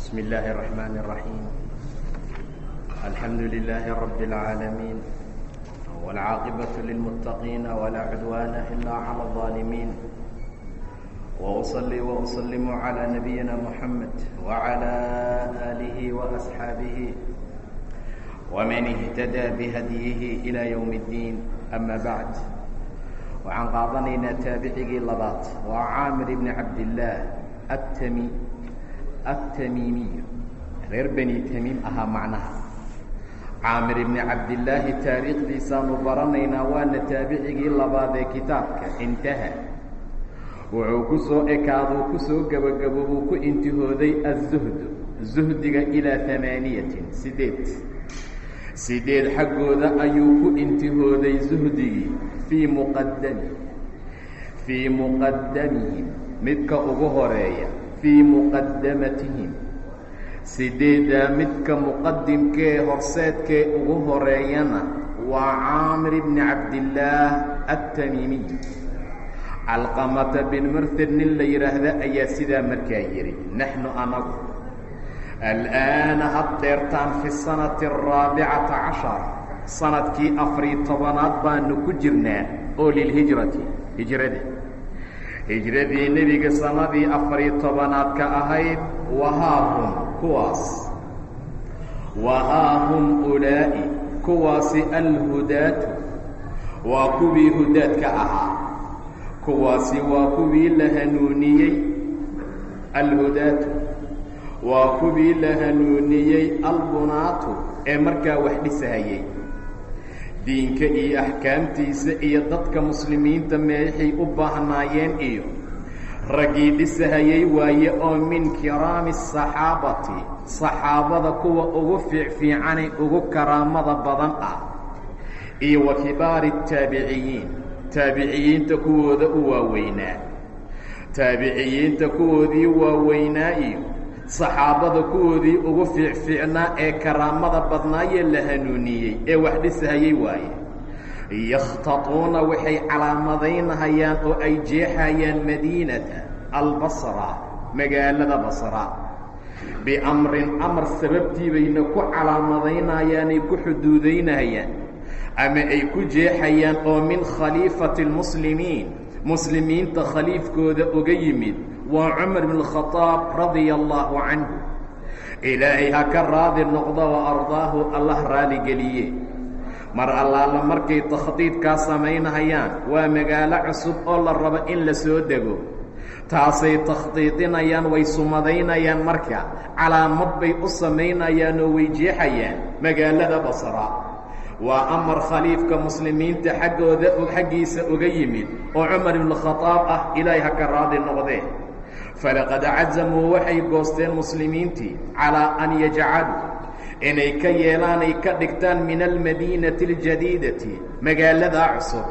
بسم الله الرحمن الرحيم الحمد لله رب العالمين والعاقبة للمتقين ولا عدوان إلا على الظالمين وأصلي وأسلم على نبينا محمد وعلى آله وأصحابه ومن اهتدى بهديه إلى يوم الدين أما بعد waxaan qaadanaynaa taabicigii labaad waa caamir ibni cabdillaah atami atamiimiy reer beni tamiim ahaa macnaha caamir ibni cabdillaahi taariikhdiisaanu baranaynaa waana taabicigii labaad ee kitaabka intaha wuxuu ku soo ekaaduu ku soo gebagaboobuu ku intihooday aلzuhdu zuhdiga ilaa amaaniyatin sideed sideed xaggooda ayuu ku intihooday zuhdigii fii muqadami fii muqadamihim midka ugu horeeya fii muqadamatihim sideeddaa midka muqadimkee horseedkee ugu horeeyana waa caamir bni cabdillaah atamiimiy calqamata bin murtad nin la yidhaahda ayaa sidaa markaa yidhi naxnu anagu al'aana haddeertaan fi sanati araabicata cashar sanadkii afariy tobanaad baanu ku jirnaa oo lilhijrati hijrada hijradii nebiga sanadii afariy tobanaad ka ahayd wahaahum kuwaas wahaahum ulaa'i kuwaasi alhudaatu waa kuwii hudaadka ahaa kuwaasi waa kuwii la hanuuniyey alhudaatu waa kuwii la hanuuniyey albunaatu ee markaa wax dhisahayey diinka iyo axkaamtiisa iyo dadka muslimiinta meexay u baahnaayeen iyo raggii dhisahayey waaye oo min kiraami asaxaabati saxaabada kuwa ugu fiicfiicane ugu karaamada badan ah iyo wa kibaari taabiciyiin taabiciyiinta kuwooda u waaweynaa taabiciyiinta kuwoodii waaweynaa iyo saxaabada kuwoodii ugu fiicfiicnaa ee karaamada badnaayee la hanuuniyey ee wax dhisahayey waaye yakhtatuuna waxay calaamadaynahayaan oo ay jeexayaan madiinata albasra magaalada basra biamrin amar sababtii bayna ku calaamadaynayaanay ku xuduudaynahayaan ama ay ku jeexayaan oo min khaliifati اlmuslimiin muslimiinta khaliifkooda uga yimid waa cumar bn khadaab radia allaahu canhu ilaahay ha ka raadi noqdo wa ardaahu allah raaligeliye mar allaala markay takhdiidkaa samaynahayaan waa magaalo cusub oo la rabo in la soo dego taasay takhdiidinayaan way sumadaynayaan marka calaamad bay u samaynayaan oo way jeexayaan magaalada basra waa amar khaliifka muslimiinta xaggooda xaggiisa uga yimid oo cumar ibnu khadaab ah ilaahay ha ka raadi noqdee falaqad cazamuu waxay goosteen muslimiintii calaa an yajcaluu inay ka yeelaan ay ka dhigtaan min almadiinati اljadiidati magaaladaa cusub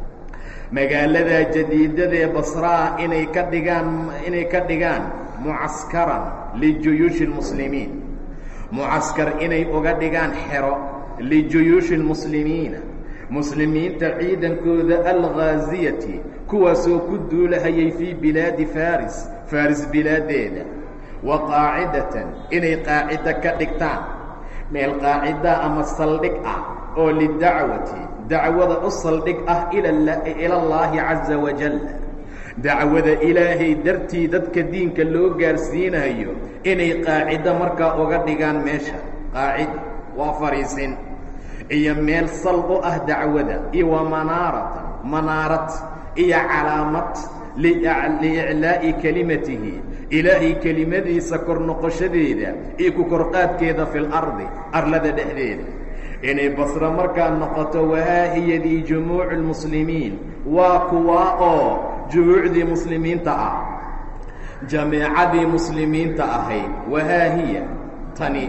magaaladaa jadiidadee basraa inay ka dhigaan inay ka dhigaan mucaskaran lijuyuushi اlmuslimiin mucaskar inay uga dhigaan xero lijuyuushi اlmuslimiina muslimiinta ciidankooda alghaaziyati kuwaasoo ku duulahayay fii bilaadi faris faris bilaaddeeda wa qaacidatan inay qaacida ka dhigtaan meel qaacida ama saldhig ah oo lidacwati dacwada u saldhig ah ilallaahi caza wajal dacwada ilaahay dartii dadka diinka loo gaarsiinayo inay qaacido markaa uga dhigaan meesha qaacida waa fariisin iyo meel sal u ah dacwada iyo wa manaaratan manaarad iyo calaamad liiclaa'i kelimatihi ilaahay kelimadiisa kor noqoshadeeda iyo ku korqaadkeeda fi lardi arlada dhexdeeda inay basro markaa noqoto wahaahiyadii jumuucu lmuslimiin waa kuwaa oo jumuucdii muslimiinta ah jameecadii muslimiinta ahayd wahaahiya tani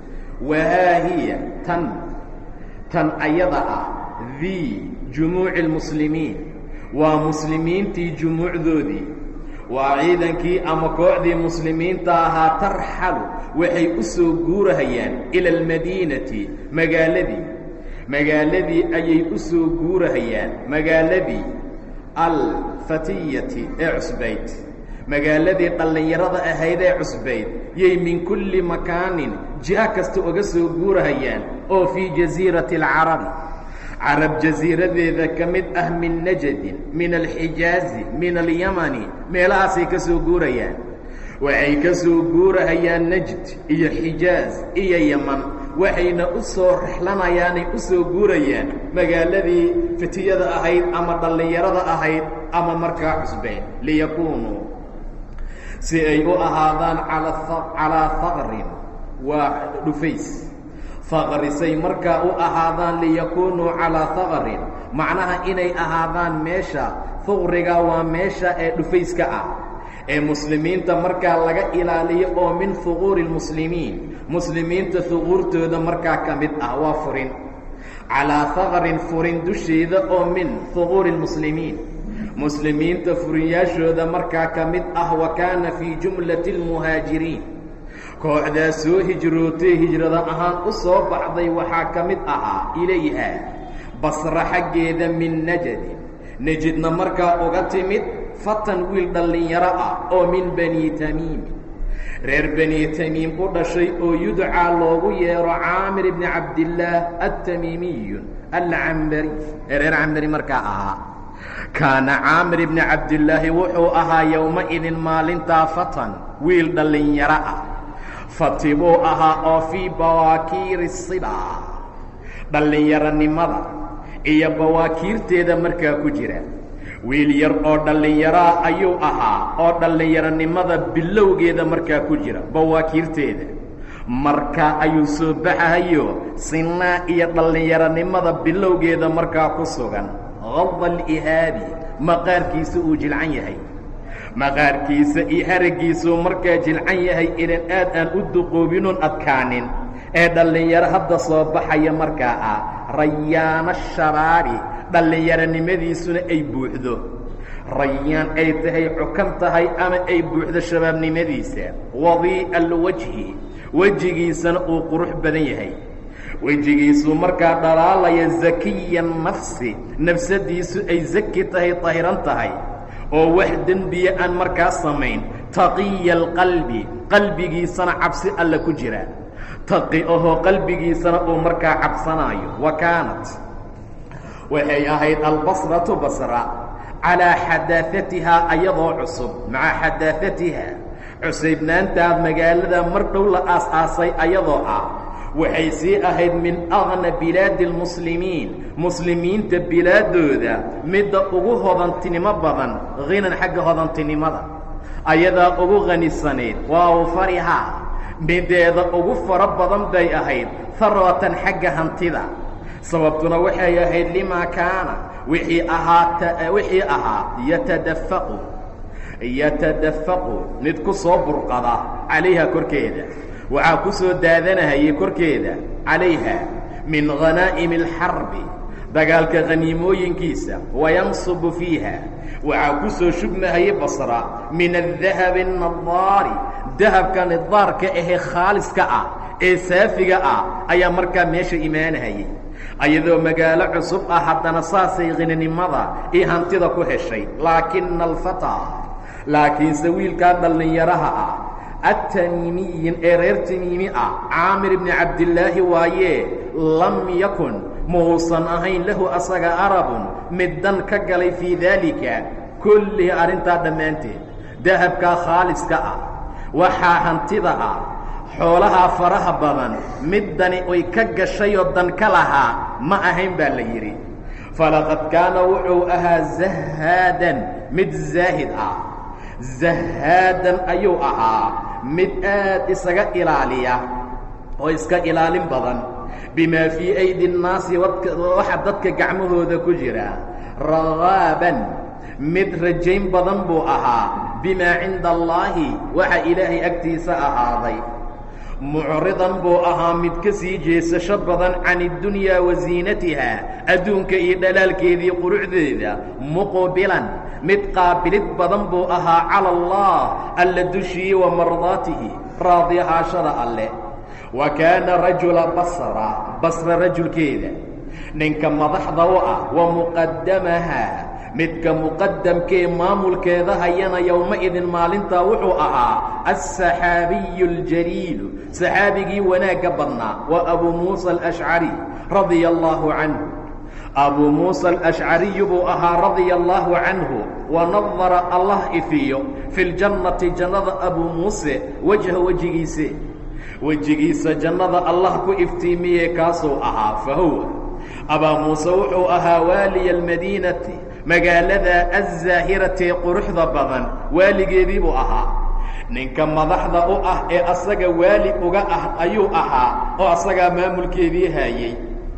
wahaahiya tan tan ayada ah dii jumuuci lmuslimiin waa muslimiintii jumuucdoodii waa ciidankii ama kooxdii muslimiinta ahaa tarxalu waxay u soo guurahayaan ila almadiinati magaaladii magaaladii ayay u soo guurahayaan magaaladii alfatiyati ee cusbayd magaaladii dhallinyarada ahayd ee cusbayd yay min kulli makaanin jiha kasta uga soo guurahayaan oo fii jasiirati alcarabi carab jasiiradeeda ka mid ah min najadin min alxijaazi min alyamani meelahaasay ka soo guurayaan waxay ka soo guurahayaan najd iyo xijaaz iyo yaman waxayna u soo rexlanayaanay u soo guurayaan magaaladii fitiyada ahayd ama dhallinyarada ahayd ama markaa cusbeen liyakuunuu si ay u ahaadaan calaa haqrin waa dhufays haqrisay markaa u ahaadaan liyakuunuu calaa haqrin macnaha inay ahaadaan meesha huqriga waa meesha ee dhufayska ah ee muslimiinta markaa laga ilaaliyo oo min huquuri lmuslimiin muslimiinta huquurtooda markaa ka mid ah waa furin calaa haqrin furin dusheeda oo min huquuri lmuslimiin muslimiinta furinyaashooda markaa ka mid ah wa kaana fii jumlati اlmuhaajiriin kooxdaa soo hijrootay hijrada ahaan u soo baxday waxaa ka mid ahaa ilayha basra xaggeeda min najadin nejidna markaa uga timid fatan wiil dhallinyaro ah oo min bani tamiimi reer bani tamiim u dhashay oo yudcaa loogu yeero caamir ibni cabdillaah altamiimiyu alcambari ee reer cambari markaa ahaa kaana caamir ibni cabdillaahi wuxuu ahaa yowma-idin maalintaa fatan wiil dhallinyaro ah fati buu ahaa oo fii bawaakiiri siba dhallinyaronimada iyo bawaakiirteeda markaa ku jira wiil yar oo dhallinyaraa ayuu ahaa oo dhallinyaronimada bilowgeeda markaa ku jira bawaakiirteeda markaa ayuu soo baxahayo sinaa iyo dhallinyaronimada bilowgeeda markaa ku sugan qada alihaabi maqaarkiisa uu jilcan yahay maqaarkiisa iyo haraggiisuu markaa jilcan yahay inan aad aan u duqoobinoon adkaanin ee dhallinyaro hadda soo baxaya markaa ah rayaana shabaabi dhallinyaronimadiisuna ay buuxdo rayaan ay tahay cukan tahay ama ay buuxdo shabaabnimadiisa wadii'a alwajhi wejigiisana uu qurux badan yahay wejigiisuu markaa dhalaalaya zakiya nafsi nafsadiisu ay zaki tahay tahiran tahay oo wax dembiya aan markaa samayn taqiya alqalbi qalbigiisana cabsi alla ku jira taqi ahoo qalbigiisana uu markaa cabsanaayo wa kaanat waxay ahayd albasratu basra calaa xadaafatihaa ayadoo cusub maca xadaafatiha cusaybnaantaad magaalada mar dhow la aas-aasay ayadoo ah waxay sii ahayd min aqna bilaadi almuslimiin muslimiinta bilaadooda midda ugu hodantinimo badan hinan xagga hodantinimada ayadaa ugu khanisaneyd waa awfarihaa mideeda ugu fara badan bay ahayd harwatan xagga hantida sababtuna waxay ahayd limaa kaana wixii ahaa wixii ahaa yatadafaqu yatadafaqu mid ku soo burqada calayha korkeeda waxaa ku soo daadanahayay korkeeda calayha min khanaa'imi alxarbi dagaalka khaniimooyinkiisa wayansubu fiiha waxaa ku soo shubmahayay basra min adahabi annadaari dahabka nidaarka ahee khaaliska ah ee saafiga ah ayaa markaa meesha imaanahayay ayadoo magaalo cusub ah haddana saasay khinanimada iyo hantida ku heshay laakina alfataa laakiinse wiilkaa dhallinyaraha ah atamiimiyin ee reer tamiimi ah caamir ibni cabdillaahi waayee lam yakun muusan ahayn lahu asaga arabun middan ka galay fii daalika kullihi arrintaa dhammaanteed dahabkaa khaaliska ah waxaa hantida ah xoolahaa faraha badan middani ay ka gashayoo dan ka lahaa ma ahayn baa la yidhi falaqad kaana wuxuu ahaa zahaadan mid zaahid ah zahaadan ayuu ahaa mid aad isaga ilaaliya oo iska ilaalin badan bimaa fii aydi nnaasi waxa dadka gacmahooda ku jira ragaaban mid rajayn badan buu ahaa bimaa cinda allaahi waxa ilaahay agtiisa ahaaday mucridan buu ahaa mid ka sii jeesasho badan can iddunyaa wa ziinatiha adduunka iyo dhalaalkeedii quruxdeeda muqbilan mid qaabilid badan buu ahaa cala allah alla dushiyi wa mardaatihi raadi ahaashada alleh wa kaana rajula basra basra rajulkeeda ninka madaxda u ah wa muqaddamaha midka muqadamkee maamulkeeda hayana yowma-idin maalintaa wuxuu ahaa alsaxaabiyu اljaliilu saxaabigii wanaagga badnaa waa abuu muusa alashcari radia allaahu canhu abuu muusa alashcariyu buu ahaa radia allaahu canhu wa nadara allah ifiyo fi ljannati jannada abuu muuse wejha wejigiise wejigiisa jannada allah ku iftiimiyee kaasuu ahaa fa huwa abaa muuse wuxuu ahaa waaliya almadiinati magaalada azzaahirati quruxda badan waaligeedii buu ahaa ninka madaxda u ah ee asaga waali uga ah ayuu ahaa oo asagaa maamulkeedii haayey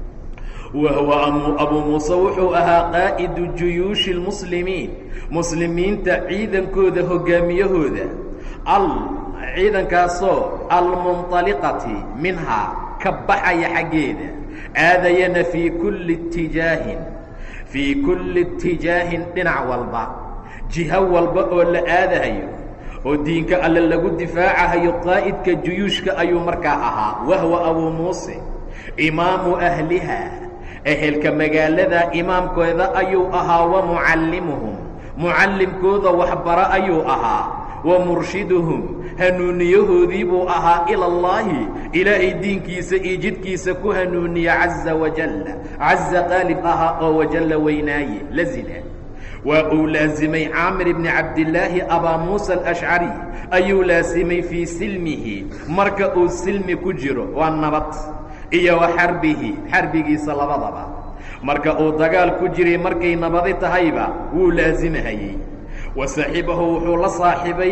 wa huwa abuu muuse wuxuu ahaa qaa'idu juyuushi اlmuslimiin muslimiinta ciidankooda hoggaamiyahooda al ciidankaasoo almunطaliqati minhaa ka baxaya xaggeeda aadayana fii kulli itijaahin fii kulli itijaahin dhinac walba jiho walba oo la aadahayo oo diinka alle lagu difaacahayo qaa'idka juyuushka ayuu markaa ahaa wahwa abuu muuse imaamu ahliha ehelka magaalada imaamkooda ayuu ahaa wa mucallimuhum mucallimkooda waxbaro ayuu ahaa wa murshiduhum hanuuniyahoodii buu ahaa ila allaahi ilaahay diinkiisa iyo jidkiisa ku hanuuniya caza wajalla caza qaalib ahaa oo wajalla weynaaye lazila waa uu laasimay caamir ibni cabdillaahi abaa muusa alashcari ayuu laasimay fii silmihi marka uu silmi ku jiro waa nabad iyo wa xarbihi xarbigiisa labadaba marka uu dagaal ku jiray markay nabadi tahayba wuu laasimahayey wa saaxibahu wuxuu la saaxibay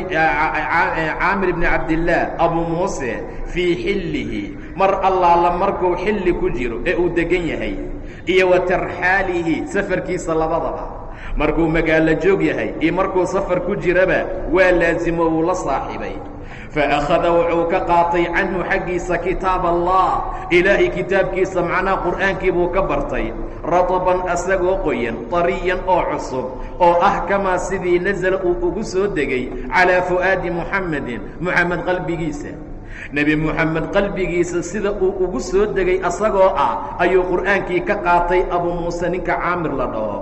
caamir ibni cabdillaah abuu muuse fii xillihi mar allaala markuu xilli ku jiro ee uu degan yahay iyo wa tarxaalihi safarkiisa labadaba markuu magaalo joog yahay iyo markuu safar ku jiraba waa laasimo wuu la saaxibay faakhada wuxuu ka qaatay canhu xaggiisa kitaab allah ilaahay kitaabkiisa macnaha qur'aankii buu ka bartay rataban asagoo qoyan tariyan oo cusub oo ah kamaa sidii nasala uu ugu soo degay calaa fu'aadi muxamedin muxamed qalbigiisa nebi moxamed qalbigiisa sida uu ugu soo degay asagoo ah ayuu qur'aankii ka qaatay abuu muuse ninka caamir la dhaho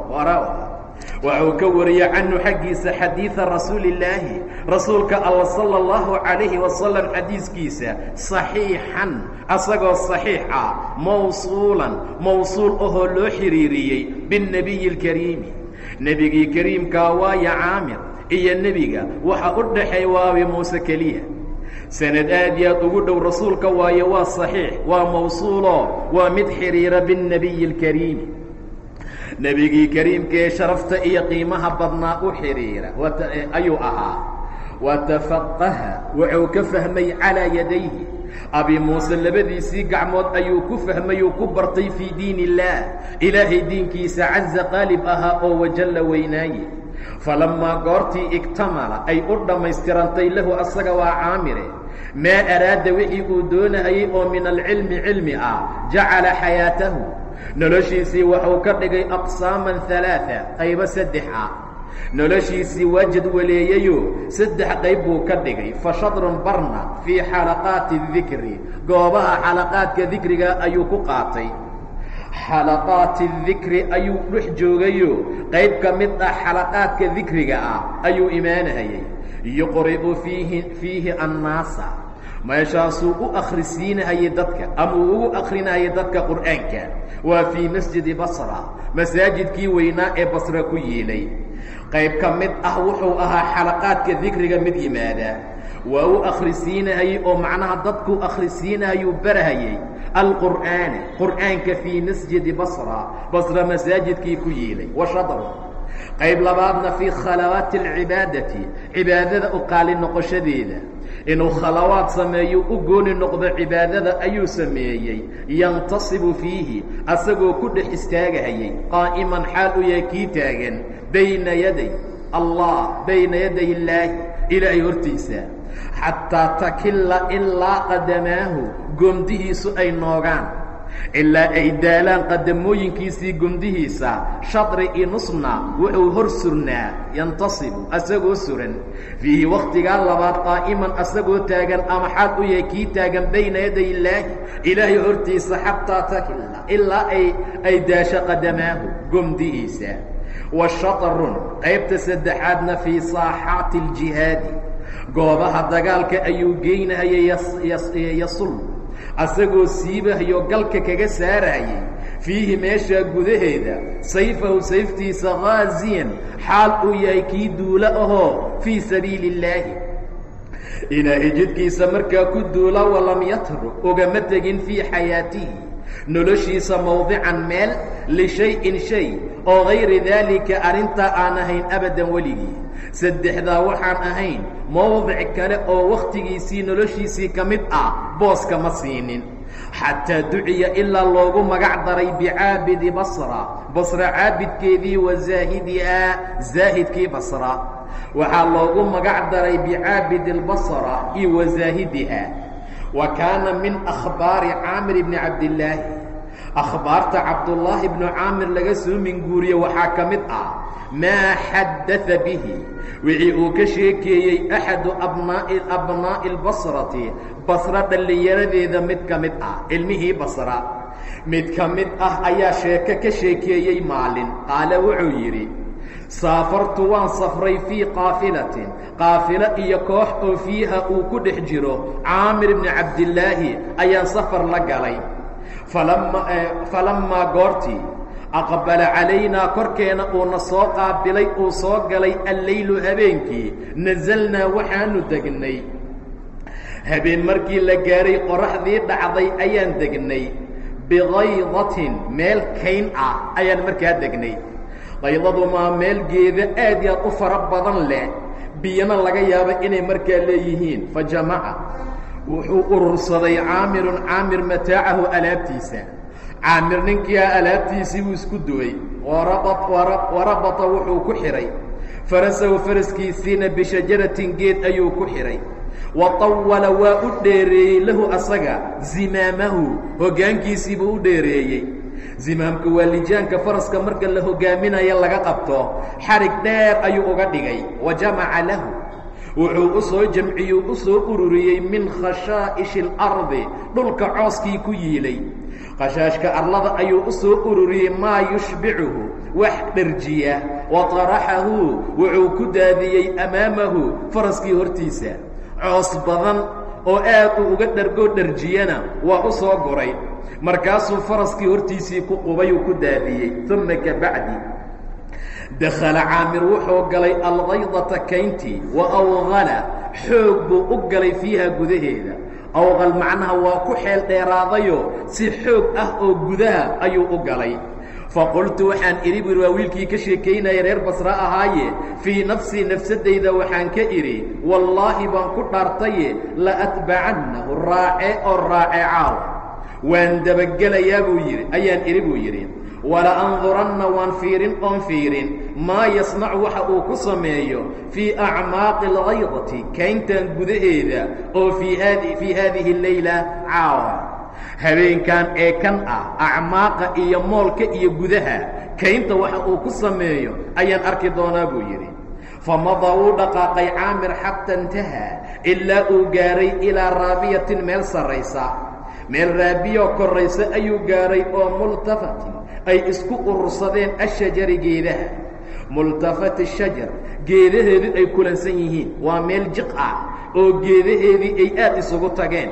waxuu ka wariyey canhu xaggiisa xadiida rasuulillaahi rasuulka alla sala allahu calayhi wasalam xadiiskiisa saxiixan asagoo saxiix ah mawsuulan mawsuul ahoo loo xidhiiriyey binnebiyi alkariimi nebigii kariimkaa waaya caamir iyo nebiga waxa u dhaxeey waabi muuse keliya sanad aad iyo aad ugu dhow rasuulka waayo waa saxiix waa mawsuuloo waa mid xidhiira binnebiyi alkariimi nebigii kariimkaee sharafta iyo qiimaha badnaa u xidhiira ayuu ahaa watafaqaha wuxuu ka fahmay calaa yadayhi abi muuse labadiisii gacmood ayuu ku fahmay uu ku bartay fii diin illaah ilaahay diinkiisa caza qaalib ahaa oo wajalla weynaaye falammaa goortii igtamala ay u dhammaystirantay lahu asaga waa caamire maa araada wixii uu doonahayey oo min alcilmi cilmi ah jacala xayaatahu noloshiisii waxuu ka dhigay aqsaaman alaaa qaybo saddex ah noloshiisii waa jadwaleeyeyo saddex qayb buu ka dhigay fa shadrun barna fii xalaqaati dikri goobaha xalaqaadka dikriga ayuu ku qaatay xalaqaati dikri ayuu dhex joogayo qayb ka mid ah xalaqaadka dikriga ah ayuu imaanahayey yuqri'u fiihi fiihi annaasa meeshaasuu u akhrisiinahayay dadka ama uu ugu akrinahayay dadka qur'aanka waa fii masjidi basra masaajidkii weynaa ee basra ku yiilay qayb ka mid ah wuxuu ahaa xalaqaadka dikriga mid yimaada waa u akhrisiinahayey oo macnaha dadkuu akhrisiinahayuu barahayey alqur'aana qur'aanka fii masjidi basra basra masaajidkii ku yiilay wa shadr qayb labaadna fii khalawaati alcibaadati cibaadada u qaali noqoshadeeda inuu khalawaad sameeyo u gooni noqdo cibaadada ayuu sameeyey yantasibu fiihi asagoo ku dhex istaagahayay qaa'iman xaal u yahay kii taagan bayna yaday allah bayna yaday illaahi ilaahay hortiisa xataa takilla ilaa qadamaahu gomdihiisu ay noogaan ilaa ay daalaan qadamooyinkiisii gomdihiisa shadri i nusna wuxuu hor surnaa yantasibu asagoo suran fiihi wakhtigaa labaad qaa'iman asagoo taagan ama xaal u yahay kii taagan bayna yaday illaahi ilaahay hortiisa xataa takilla ilaa ay ay daasho qadamaahu gomdihiisa wa shatrun qaybta saddexaadna fii saaxaati aljihaadi goobaha dagaalka ayuu geynahayay yasul asagoo siibahayo galka kaga saarayay fiihi meeshaa gudaheeda sayfahu sayftiisa khaasiyan xaal uu yahay kii duulo ahoo fii sabiili illaahi ilaahay jidkiisa markaa ku duula walam yatruk ugama tegin fii xayaatihi noloshiisa mawdican meel lishay-in shay oo gayri daalika arrintaa aan ahayn abadan weligii saddexdaa waxaan ahayn mowdic kale oo wakhtigiisii noloshiisii ka mid ah booska ma siinin xataa duciya ilaa loogu magac daray bicaabidi basra basra caabidkeedii wa zaahidihaa zaahidkii basra waxaa loogu magac daray bicaabidi اlbasra iyo wa zaahidiha wa kaana min akhbaari caamir bni cabdillaahi akhbaarta cabdullaahi bnu caamir laga soo minguuriye waxaa ka mid ah maa xadaa bihi wixii uu ka sheekeeyey axadu abnaa'i abnaa'i اlbasrati basra dhallinyaradeeda mid ka mid ah ilmihii basra mid ka mid ah ayaa sheeko ka sheekeeyey maalin qaale wuxuu yidhi saafartu waan safray fii qaafilatin qaafilo iyo koox oo fiiha uu ku dhex jiro caamir bni cabdillaahi ayaan safar la galay falama falammaa goortii aqbala calaynaa korkeena uuna soo qaabilay uu soo galay alleylu habeenkii nasalnaa waxaanu degnay habeen markii la gaahay qoraxdii dhacday ayaan degnay bikaydatin meel kayn ah ayaan markaa degnay qaydadu maa meel geeda aad yaad u fara badan leh biyana laga yaabo inay markaa leeyihiin fa jamaca wuxuu urursaday caamirun caamir mataacahu alaabtiisa caamir ninkiiaa alaabtiisii buu isku duway warabata wuxuu ku xidhay farasahu faraskiisiina bishajaratin geed ayuu ku xidhay wa tawala waa u dheereeyey lahu asaga zimaamahu hoggaankiisiibuu u dheereeyey zimaamka waa lijaanka faraska marka la hogaaminayo laga qabto xarig dheer ayuu uga dhigay wa jamaca lahu wuxuu u soo jamciyuu u soo ururiyey min khashaa'ishi اlardi dhulka cooskii ku yiilay khashaashka arlada ayuu u soo ururiyey maa yushbicuhu wax dherjiya wa taraxahu wuxuu ku daadiyey amaamahu faraskii hortiisa coos badan oo aad uu uga dhargoo dherjiyana waa u soo goray markaasuu faraskii hortiisii ku qubay uu ku daadiyey uma kabacdi dakhala caamir wuxuu galay alkaydata kayntii wa awqala xoog buu u galay fiiha gudaheeda awqal macnaha waa ku xeel dheeraadayo si xoog ah oo gudaha ayuu u galay faqultu waxaan idhi buhi waa wiilkii ka sheekaynaya reer basre ahaaye fii nafsii nafsaddayda waxaan ka idhi wallaahi baan ku dhaartaye la atbacannahu raace oo raace caaw waan dabagelayaa buu yidhi ayaan idhi buu yidhi wala anduranna waan fiirin oon fiirin maa yasnacu waxa uu ku sameeyo fii acmaaqi alkaydati kayntan gudaheeda oo fii haadi fii haadihi leyla caawa habeenkan ee kan ah acmaaqa iyo moolka iyo gudaha kaynta waxa uu ku sameeyo ayaan arki doonaa buu yidhi famada wuu dhaqaaqay caamir xata intahaa ilaa uu gaaray ilaa raabiyatin meel sarraysa meel raabiyo korraysa ayuu gaaray oo multafatin ay isku urursadeen ashajari geedaha multafati shajar geedaheedii ay kulansan yihiin waa meel jiq ah oo geedaheedii ay aad isugu tageen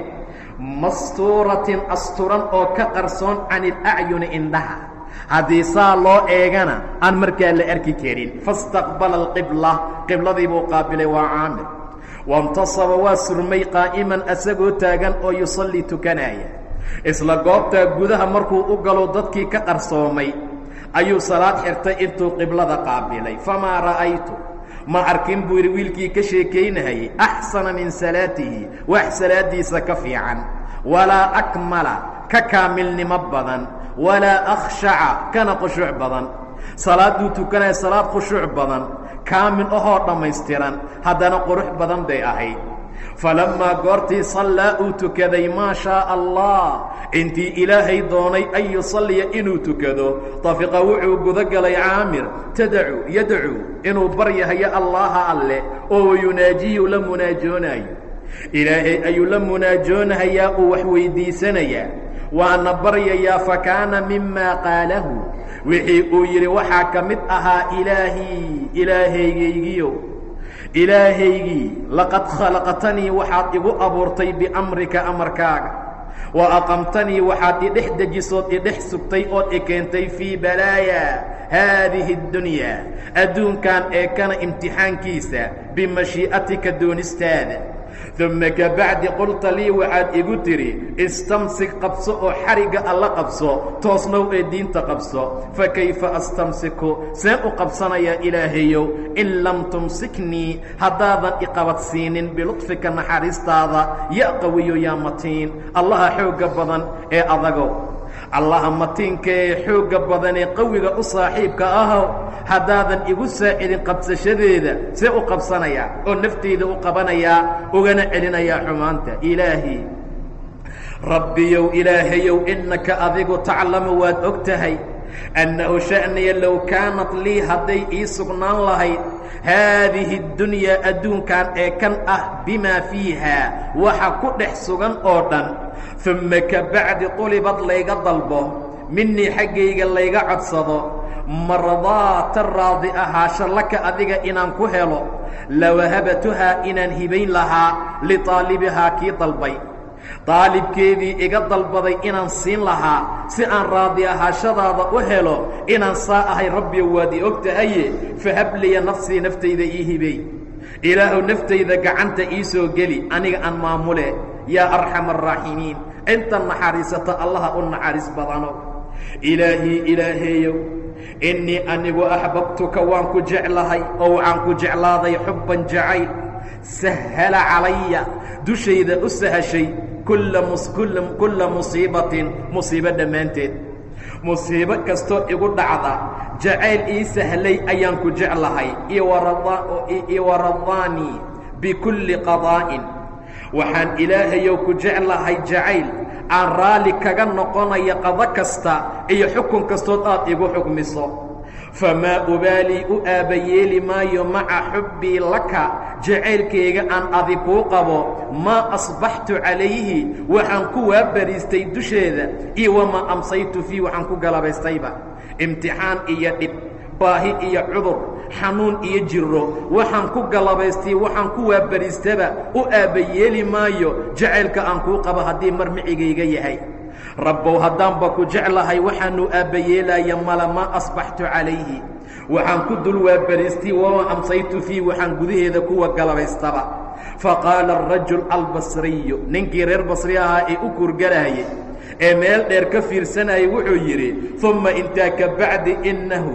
mastuuratin asturan oo ka qarsoon can ilacyuni indhaha haddii saa loo eegana aan markaa la arki karin faاstaqbala alqibla qibladii buu qaabilay waa caamir waاntasaba waa surmay qaa'iman asagoo taagan oo yusallii tukanaya isla goobtaa gudaha markuu u galo dadkii ka qarsoomay ayuu salaad xirtay intuu qiblada qaabilay famaa ra'aytu ma arkin buu yidhi wiilkii ka sheekaynahayey axsana min salaatihi wax salaaddiisa ka fiican walaa akmala ka kaamilnimo badan walaa akhshaca kana khushuuc badan salaadduu tukanaya salaad khushuuc badan kaamil ahoo dhammaystiran haddana qurux badan bay ahayd falammaa goortii sallaa uu tukaday maa shaaa allah intii ilaahay doonay an yusalliya inuu tukado tafiqa wuxuu guda galay caamir tadacu yadcuu inuu baryahayo allaha alleh oo wayunaajiyu la munaajoonaayo ilaahay ayuu la munaajoonahayaa uu wax weyddiisanayaa waana baryayaa fa kaana mimaa qaalahu wixii uu yidhi waxaa ka mid ahaa ilaahii ilaahaygaygiyo ilaahaygii laqad khalaqtanii waxaad igu abuurtay biamrika amarkaaga wa aqamtanii waxaad idhex dejisood idhex sugtay ood i keentay fii balaaya haadihi اddunyaa adduunkan ee kana imtixaankiisa bimashii'atika doonistaada uma kabacdi qulta lii waxaad igu tidhi istamsik qabso oo xarigga alla qabso toosnow ee diinta qabso fakayfa astamsiku seen u qabsanayaa ilaahayow in lam tumsiknii haddaadan iqabadsiinin biludfika naxariistaada ya qawiyo yaa matiin allaha xoogga badan ee adagow allaha matiinka ee xoogga badan ee qawiga u saaxiibka ahow haddaadan igu saacidin qabsashadeeda see u qabsanayaa oo nafteyda u qabanayaa ugana celinayaa xumaanta ilaahi rabbiyow ilaahayow innaka adigu taclamu waad og tahay annahu sha'niya low kaanat lii hadday ii sugnaan lahayd haadihi اddunyaa adduunkan ee kan ah bimaa fiiha waxa ku dhex sugan oo dhan uma ka bacdi qulibad layga dalbo minii xaggayga layga codsado mardaata raadi ahaasho laka adiga inaan ku helo lawahabatuhaa inaan hibayn lahaa liطaalibihaa kii dalbay daalibkeedii iga dalbaday inaan siin lahaa si aan raadi ahaashadaada u helo inaan saa ahay rabbiyo waad i og tahaye fahabliya nafsii naftayda ii hibey ilaahuw naftayda gacanta ii soo geli aniga aan maamule yaa arxama araaximiin inta naxariisata allaha u naxariis badano ilaahii ilaaheeyow innii anigu axbabtuka waan ku jeclahay oo waxaan ku jeclaaday xubban jacayl sahala calaya dushayda u sahashay kulla musiibatin musiibo dhammaanteed musiibo kastoo igu dhacda jacayl ii sahlay ayaan ku jeclahay iwaradaanii bikulli qadaa'in waxaan ilaahayow ku jeclahay jacayl aan raalli kaga noqonaya qado kasta iyo xukun kastood aad igu xukmiso famaa ubaalii u aabbayeeli maayo maca xubbii laka jacaylkayga aan adi kuu qabo maa asbaxtu calayhi waxaan ku waabariistay dusheeda iyo wamaa amsaytu fii waxaan ku galabaystayba imtixaan iyo dhib baahi iyo cudur xanuun iyo jiro waxaan ku galabaystay waxaan ku waabariistaba u aabbayeeli maayo jacaylka aan kuu qabo haddii mar micigayga yahay rabbow haddaanba ku jeclahay waxaanu aabbayeelaya mala maa asbaxtu calayhi waxaan ku dul waabariistay wamaa amsaytu fii waxaan gudaheeda kuwa galabaystaba faqaala arajul albasriyu ninkii reer basri ahaa ee u kurgaraayay ee meel dheer ka fiirsanayay wuxuu yidhi umma intaa ka bacdi innahu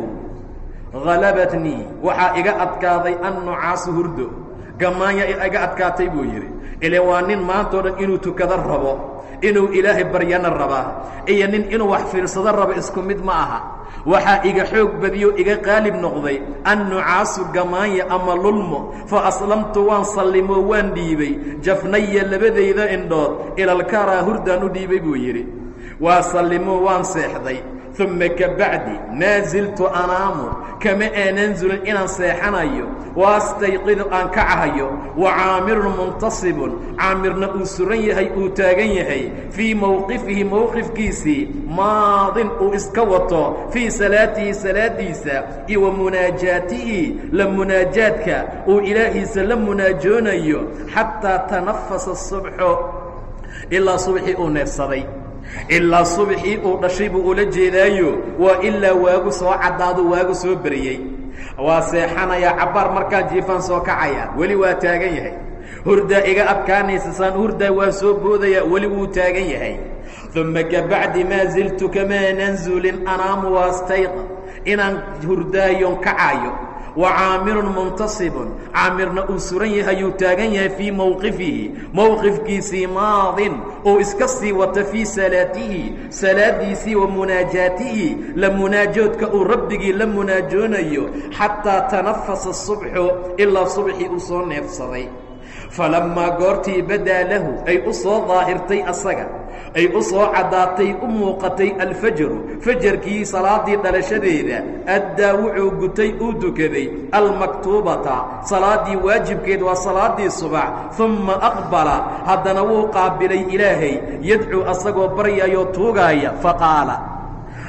halabatnii waxaa iga adkaaday annucaasu hurdo gamaanya iga adkaatay buu yidhi ile waa nin maantao dhan inuu tukado rabo inuu ilaahay baryana rabaa iyo nin inuu wax fiirsado rabo isku mid ma aha waxaa iga xoog badiyo iga qaalib noqday annucaasu gamaanya ama lulmo fa aslamtu waan sallimo waan dhiibay jafnaya labadayda indhood ilalkaraa hurdaan u dhiibay buu yidhi waa sallimo waan seexday uma ka bacdi maa ziltu anaamu kama aanan zulin inaan seexanayo waastayqidu aan kacahayo wa caamirun muntasibun caamirna uu suran yahay uu taagan yahay fii mowqifihi mowqifkiisii maadin uu iska wato fii salaatihi salaadiisa iyo wa munaajaatihi la munaajaadka uu ilaahiisa la munaajoonayo xataa tanafasa subxu ilaa subxii uu neefsaday ilaa subxii uu dhashay buu ula jeedaayo waa ilaa waagu soo caddaadu waagu soo beriyey waa seexanayaa cabbaar markaan jiifaan soo kacaya weli waa taagan yahay hurdaa iga adkaanaysa saan hurdaa waa soo boodaya weli wuu taagan yahay uma ka bacdi maa ziltu kamaanan zulin anaamu waastayqa inaan hurdaayon kacaayo wa caamirun muntasibun caamirna uu suran yahayuu taagan yahay fii mowqifihi mowqifkiisii maadin uu iska sii wato fii salaatihi salaadiisii wa munaajaatihi la munaajoodka uu rabbigii la munaajoonayo xataa tanafasa subxu ilaa subxii uu soo neefsaday falammaa goortii badaa lahu ay u soo daahirtay asaga ay u soo caddaatay u muuqatay alfajaru fajarkii salaaddii dhalashadeeda addaa wuxuu gutay uu dukaday almaktuubata salaaddii waajibkeed waa salaaddii subax umma aqbala haddana wuu qaabilay ilaahay yadcuu asagoo baryayoo tuugaaya faqaala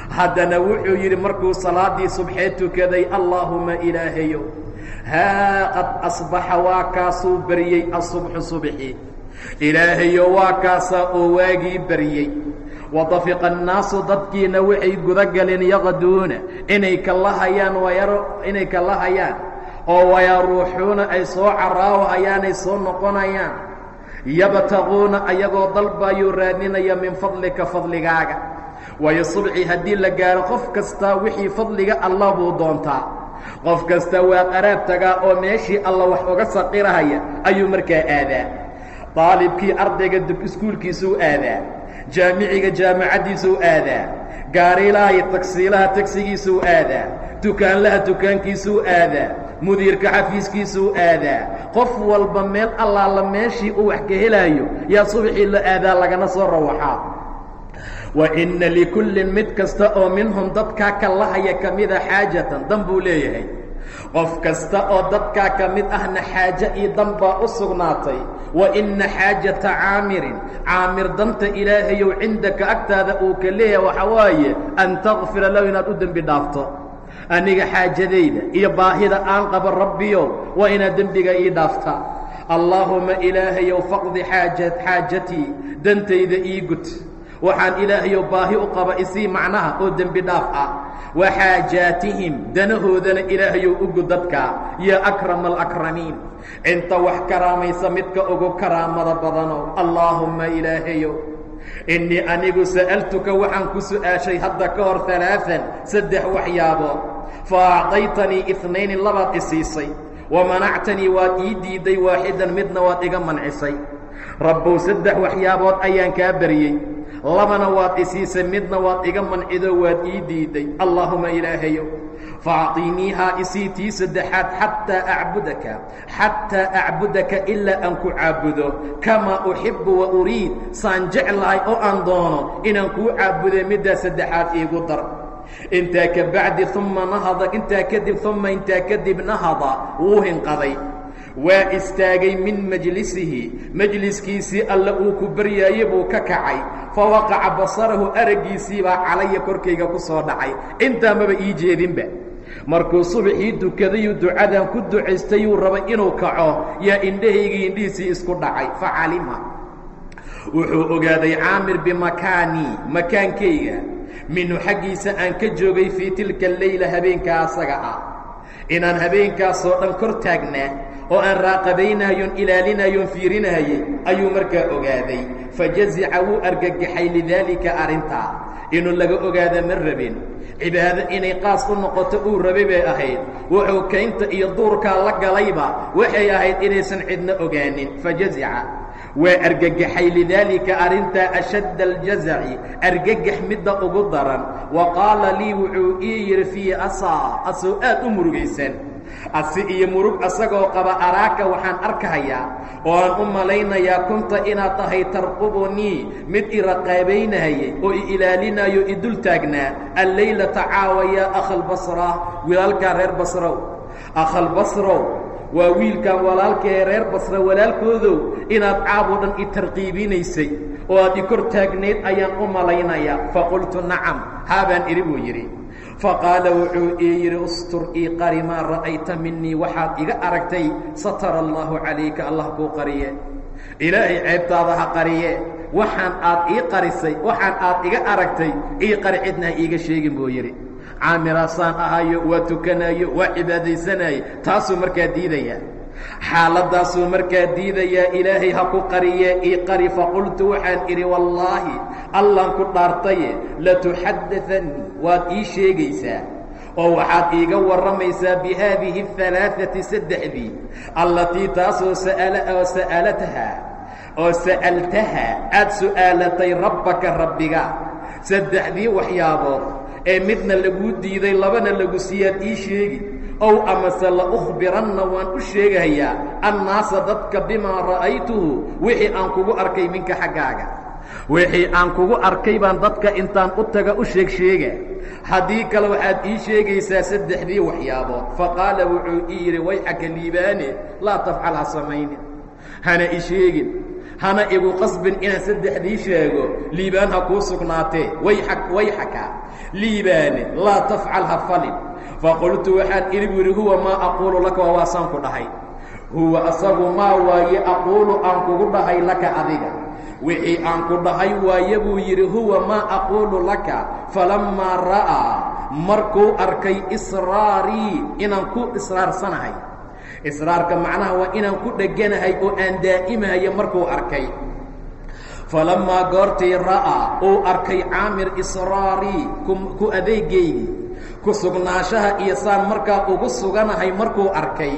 haddana wuxuu yidhi markuu salaaddii subxee tukaday allaahuma ilaahayo haa qad asbaxa waa kaasuu baryey asubxu subxi ilaahayo waa kaasaa oo waagii baryey wadafiqa annaasu dadkiina waxay guda galeen yaqduuna inay kalahayaan wayaro inay kalahayaan oo wayaruuxuuna ay soo caraawahayaanay soo noqonayaan yabtaquuna ayagoo dalbayuu raadinaya min fadlika fadligaaga waayo subxi haddii la gaaro qof kastaa wixii fadliga allah buu doontaa qof kasta waa qaraab tagaa oo meeshii alla wax uga saqirahaya ayuu markaa aadaa daalibkii ardayga dib iskuulkiisuu aadaa jaamiciga jaamacaddiisuu aadaa gaariilaha iyo tagsiilaha tagsigiisuu aadaa dukaanlaha dukaankiisuu aadaa mudiirka xafiiskiisuu aadaa qof walba meel allaala meeshii uu wax ka helaayo yaa subaxii la aadaa lagana soo rawaxaa wa inna likullin mid kasta oo minhum dadkaa ka lahaya ka mida xaajatan dan buu leeyahay qof kasta oo dadkaa ka mid ahna xaaje iyo dan baa u sugnaatay wa inna xaajata caamirin caamir danta ilaahayow cindaka agtaada uu ka leeyahay waxaa waaye an takfira lahu inaad u dembi dhaafto aniga xaajadayda iyo baahida aan qabo rabbiyow waa inaad dembiga ii dhaafta allaahuma ilaahayow faqdi xaaja xaajatii dantayda ii gud waxaan ilaahayow baahi u qaba isii macnaha oo dembi dhaaf ah wa xaajaatihim danahoodana ilaahayow ugu dadka yaa akrama alakramiin inta wax karaamaysa midka ugu karaamada badanow allaahumma ilaahayow innii anigu sa'altuka waxaan ku su'aashay hadda ka hor alaaan saddex waxyaabood fa acdaytanii inayni labaad isiisay wa manactanii waad ii diidday waaxidan midna waad iga mancisay rabbow saddex waxyaabood ayaan kaa baryey labana waad isiisay midna waad iga mancido waad ii diidday allaahuma ilaahayow faacطiniihaa isii tii saddexaad xataa acbudaka xataa acbudaka ilaa aan ku caabudo kamaa uxibu wa uriid saan jeclahay oo aan doono inaan kuu caabuday middaa saddexaad iigu dar intaa ka bacdi uma nahada intaa kadib uma intaa kadib nahada wuu hinqaday waa istaagay min majlisihi majliskiisii alle uu ku baryaayey buu ka kacay fa waqaca basarahu araggiisiibaa calaya korkayga ku soo dhacay intaa maba ii jeedinba markuu subaxii dukadayuu ducadan ku ducaystayuu rabay inuu kaco yaa indhahaygii indhihiisii isku dhacay fa calima wuxuu ogaaday caamir bimakaanii makaankayga minhu xaggiisa aan ka joogay fii tilka leyla habeenkaa asaga ah inaan habeenkaasoo dhan kor taagnaa oo aan raaqabaynayon ilaalinayon fiirinayey ayuu markaa ogaaday fajazica wuu argagaxay lidaalika arrintaa inuu laga ogaada ma rabin cibaado inay qaas u noqoto uu rabay bay ahayd wuxuu kaynta iyo duurkaa la galayba waxay ahayd inaysan cidna ogaanin fajazica waa argagaxay lidaalika arrintaa ashadda aljazaci argagax midda ugu daran wa qaala lii wuxuu ii yidhi fii asaa asoo aad u murugaysan asi iyo murug asagoo qaba araaka waxaan arkahayaa oo aan u malaynayaa kunta inaad tahay tarqubunii mid iraqaabaynahayay oo i ilaalinayo i dul taagnaa allaylata caawa yaa akhalbasra walaalkaa reer basrow akhalbasrow waa wiilkan walaalkaee reer basra walaalkoodow inaad caaboo dhan i tarqiibinaysay oo aad i kor taagnayd ayaan u malaynayaa faqultu nacam haabaan idhi buu yidhi faqaala wuxuu ii yidhi ustur ii qari maa ra'ayta minii waxaad iga aragtay satara allaahu calayka allah kuu qariye ilaahay ceebtaada ha qariye waxaan aad ii qarisay waxaan aad iga aragtay ii qari cidna ha iiga sheegin buu yidhi caamiraasaan ahayo waa tukanayo waa cibaadaysanaye taasuu markaa diidayaa xaaladdaasuu markaa diidayaa ilaahay ha ku qariye ii qari faqultu waxaan idhi wallaahi allaan ku dhaartaye latuxaddaanii waad ii sheegaysaa oo waxaad iiga warramaysaa bi haadihi alaaثati saddexdii allatii taasoo oo sa'alataha oo sa'altaha aad su'aalatay rabbaka rabbiga saddexdii waxyaabood ee midna laguu diiday labana lagu siiyaad ii sheegi ow amase la ukhbiranna waan u sheegayaa annaasa dadka bimaa ra'aytuhu wixii aan kugu arkay minka xaggaaga wixii aan kugu arkay baan dadka intaan u taga u sheeg sheega haddii kale waxaad ii sheegaysaa saddexdii waxyaabood faqaala wuxuu ii yidhi wayxaka liibaane laa tafcal ha samaynin hana i sheegin hana igu qasbin inaan saddexdii sheego liibaan ha kuu sugnaatee wayxa wayxaka liibaane laa tafcal ha falin faqultu waxaan idhi bu yidhi huwa maa aquulu laka waa waasaan ku dhahay huwa asagu maa waaye aquulu aan kugu dhahay laka adiga wixii aan ku dhahay waaye buu yidhi huwa maa aquulu laka falammaa ra'aa markuu arkay israarii inaan ku israarsanahay israarka macnaha waa inaan ku dheganahay oo aan daa'imahayo markuu arkay falammaa goortii ra'aa uu arkay caamir israarii ku adeegaydii ku sugnaanshaha iyo saan markaa ugu suganahay markuu arkay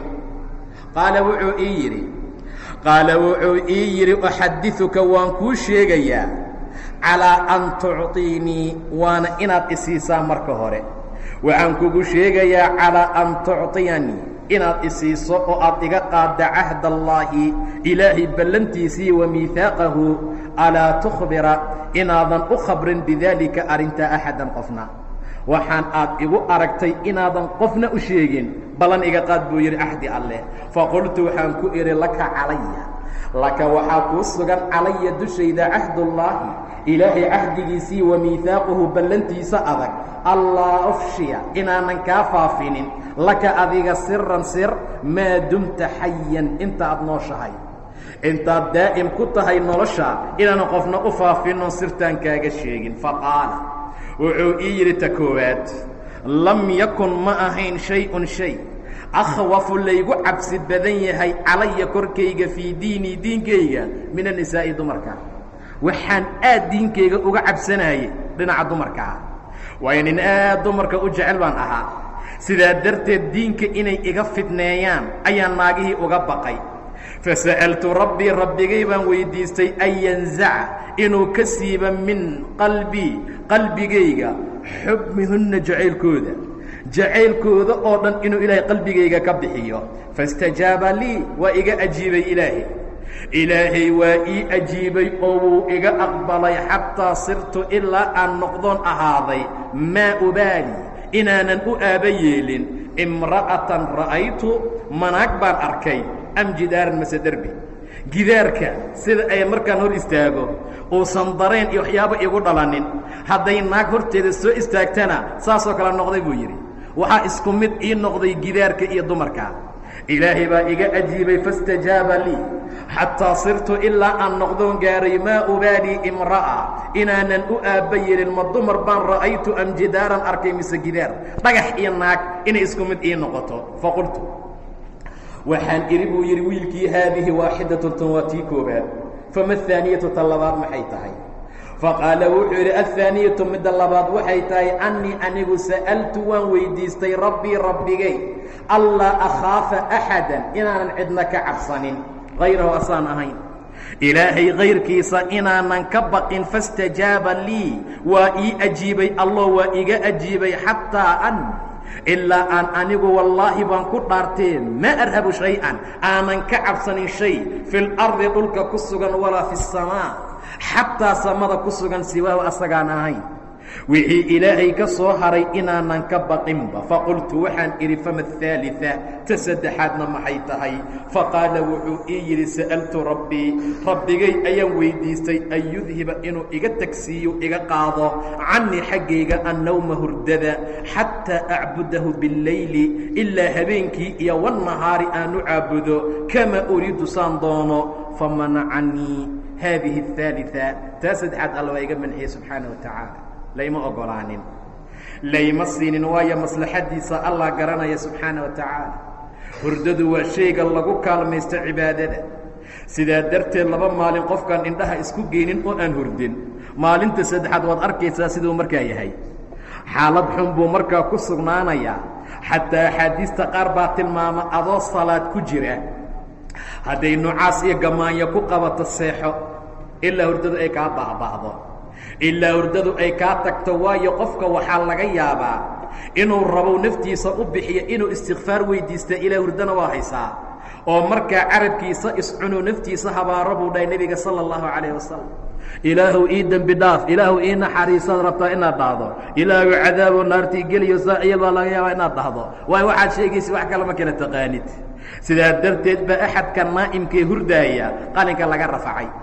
qaala wuxuu ii yidhi qaala wuxuu ii yidhi uxadiثuka waan kuu sheegayaa calىa an tucطiinii waana inaad isiisaa marka hore waxaan kugu sheegayaa calىa an tucطiyanii inaad isiiso oo aad iga qaadda cahd allaahi ilaahay ballantiisii wa miihaaqahu alaa tukhbira inaadan u khabrin bidaalika arrintaa axadan qofna waxaan aad igu aragtay inaadan qofna u sheegin ballan iga qaad buu yidhi axdi alleh faqultu waxaan ku idhi laka calaya laka waxaa kuu sugan calaya dushayda cahdullaahi ilaahay cahdigiisii wa miihaaquhu ballantiisa adag allaa ufshiya inaanan kaa faafinin laka adiga siran sir maa dumta xayan intaaad nooshahay intaad daa'im ku tahay nolosha inaanan qofna u faafinon sirtaan kaaga sheegin faqaala wuxuu ii yidhi ta koowaad lam yakun ma ahayn shay-un shay akhwafu laygu cabsi badan yahay calaya korkayga fii diinii diinkayga min annisaa'i dumarka waxaan aad diinkayga uga cabsanayay dhinaca dumarkaa waayo nin aad dumarka u jecel baan ahaa sidaa darteed diinka inay iga fidneeyaan ayaan naagihii uga baqay fasa'altu rabbii rabbigay baan weydiistay an yanzaca inuu ka siiba min qalbii qalbigayga xubmihunna jacaylkooda jacaylkooda oo dhan inuu ilaahay qalbigayga ka bixiyo faاstajaaba lii waa iga ajiibay ilaahay ilaahay waa ii ajiibay oo wuu iga aqbalay xataa sirtu ilaa aan noqdoon ahaaday maa ubaali inaanan u aaba yeelin imra'atan ra'aytu manaag baan arkay am jidaaran mase derbi gidaarka sida ay markaan hor istaago uusan dareen iyo waxyaabo igu dhalanin hadday naag horteeda soo istaagtana saasoo kale noqday buu yidhi waxaa isku mid ii noqday gidaarka iyo dumarka ilaahay baa iga ajiibay faاstajaaba lii xataa sirtu ilaa aan noqdoon gaaray maa ubaalii imra'a inaanan u aabba yelin ma dumar baan ra'aytu am jidaaran arkay mise gidaar dhagax iyo naag inay isku mid ii noqoto faqultu waxaan idhi buu yidhi wiilkii haadihi waaxidatun tan waa tii koobaad fama ahaaniyatu tan labaad maxay tahay faqaala wuxuu yidhi aلhaaniyatu midda labaad waxay tahay annii anigu sa'altu waan weydiistay rabbii rabbigay allaa akhaafa axada inaanan cidna ka cabsanin hayrahu asaan ahayn ilaahay kayrkiisa inaanan ka baqin faاstajaaba lii waa ii ajiibay allah waa iga ajiibay xataa an ilaa aan anigu wallaahi baan ku dhaartee maa arhabu shay-an aanan ka cabsanin shay fi lardi dhulka ku sugan walaa fi الsamaa xataa samada ku sugan siwaahu asagaan ahayn wixii ilaahay ka soo haray inaanan ka baqinba faqultu waxaan idhi fama aلثaaliثa ta saddexaadna maxay tahay faqaala wuxuu ii yidhi sa'altu rabbii rabbigay ayaan weydiistay an yudhiba inuu iga tagsiiyo iga qaado canii xaggayga annawma hurdada xataa acbudahu biاllayli ilaa habeenkii iyo wالnahaari aanu caabudo kama uriidu saan doono famanacanii haadihi الثaaliثa taa saddexaad alla waa iga manxiyey subxaanaه wa tacaala layma ogolaanin layma siinin waayo maslaxaddiisa allah garanaya subxaana wa tacaala hurdadu waa shayga lagu kaalmaysto cibaadada sidaa darteed laba maalin qofkaan indhaha isku geynin oo aan hurdin maalinta saddexaad waad arkaysaa siduu markaa yahay xaalad xun buu markaa ku sugnaanayaa xataa axaadiista qaar baa tilmaama adoo salaad ku jira hadday nucaas iyo gamaanyo ku qabato seexo ilaa hurdadu ay kaa baaba'do ilaa hurdadu ay kaa tagto waayo qofka waxaa laga yaabaa inuu rabow naftiisa u bixiyo inuu istikfaar weydiista ilaa hurdana waa haysaa oo markaa carabkiisa iscunuu naftiisa habaaro buu dhahay nebiga sala allahu calayh wasalam ilaahuw ii dembi dhaaf ilaahuw ii naxariisaad rabtaa inaad dhahdo ilaahu cadaabo naartii geliyo saaciya baa laga yaabaa inaad dhahdo waayo waxaad sheegaysa wax kale ma kala taqaanid sidaa darteed baa axadka naa'imkee hurdaaya qalinka laga rafacay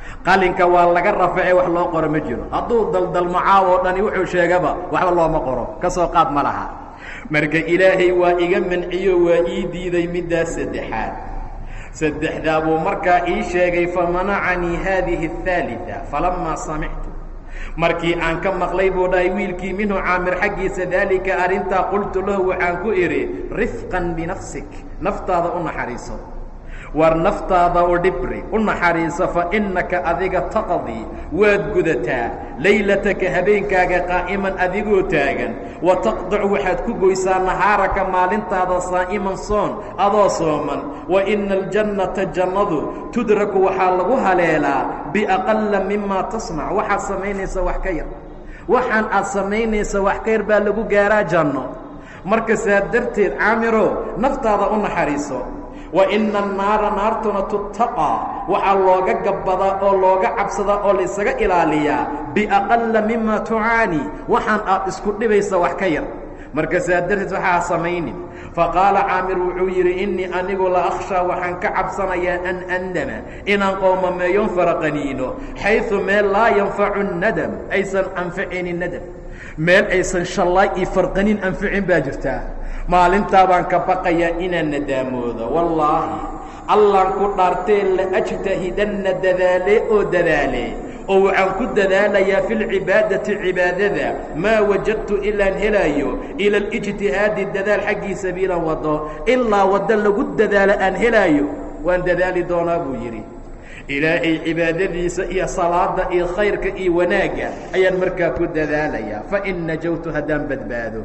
qalinka waa laga raface wax loo qoro ma jiro hadduu daldalmo caaw oo dhani wuxuu sheegaba waxba looma qoro ka soo qaad ma laha marka ilaahay waa iga manciyo waa ii diiday middaas saddexaad saddexdaa buu markaa ii sheegay famanacanii haadihi الثaaliثa falamaa samictu markii aan ka maqlay buu dhahay wiilkii minhu caamir xaggiisa daalika arrintaa qultu lahu waxaan ku idhi rifqan binafsik naftaada u naxariiso war naftaada u dhibri u naxariiso fa innaka adiga taqdii waad gudataa laylataka habeenkaaga qaa'iman adigoo taagan wa taqdacu waxaad ku goysaa nahaaraka maalintaada saa'iman soon adoo sooman wa ina aljannata jannadu tudraku waxaa lagu haleelaa biaqala mima tasmac waxaad samaynaysa wax ka yar waxaan aad samaynaysa wax ka yar baa lagu gaaraa janno marka saa darteed caamiro naftaada u naxariiso wa ina annaara naartuna tuttaqaa waxaa looga gabbadaa oo looga cabsadaa oo laysaga ilaaliyaa biaqala mima tucaani waxaan aad isku dhibaysa wax ka yar marka saa darteed waxaa samaynin faqaala caamir wuxuu yidhi innii anigu la akhshaa waxaan ka cabsanayaa an andama inaan qoomameeyon faraqaniino xayثu meel laa yanfacu nadam aysan anficinin nadam meel aysan shallaay iyo farqanin anficin baa jirtaa maalintaa baan ka baqayaa inaan nadaamoodo wallaahi allaan ku dhaartee la ajtahidanna dadaalee oo dadaalee oo waxaan ku dadaalayaa fi lcibaadati cibaadada maa wajadtu ilaan helaayo ila alijtihaadi dadaal xaggii sabiilan wado ilaa waddo lagu dadaalo aan helaayo waan dadaali doonaa buu yidhi ilaahay cibaadadiisa iyo salaada iyo khayrka iyo wanaagga ayaan markaa ku dadaalayaa fain najawtu haddaan badbaado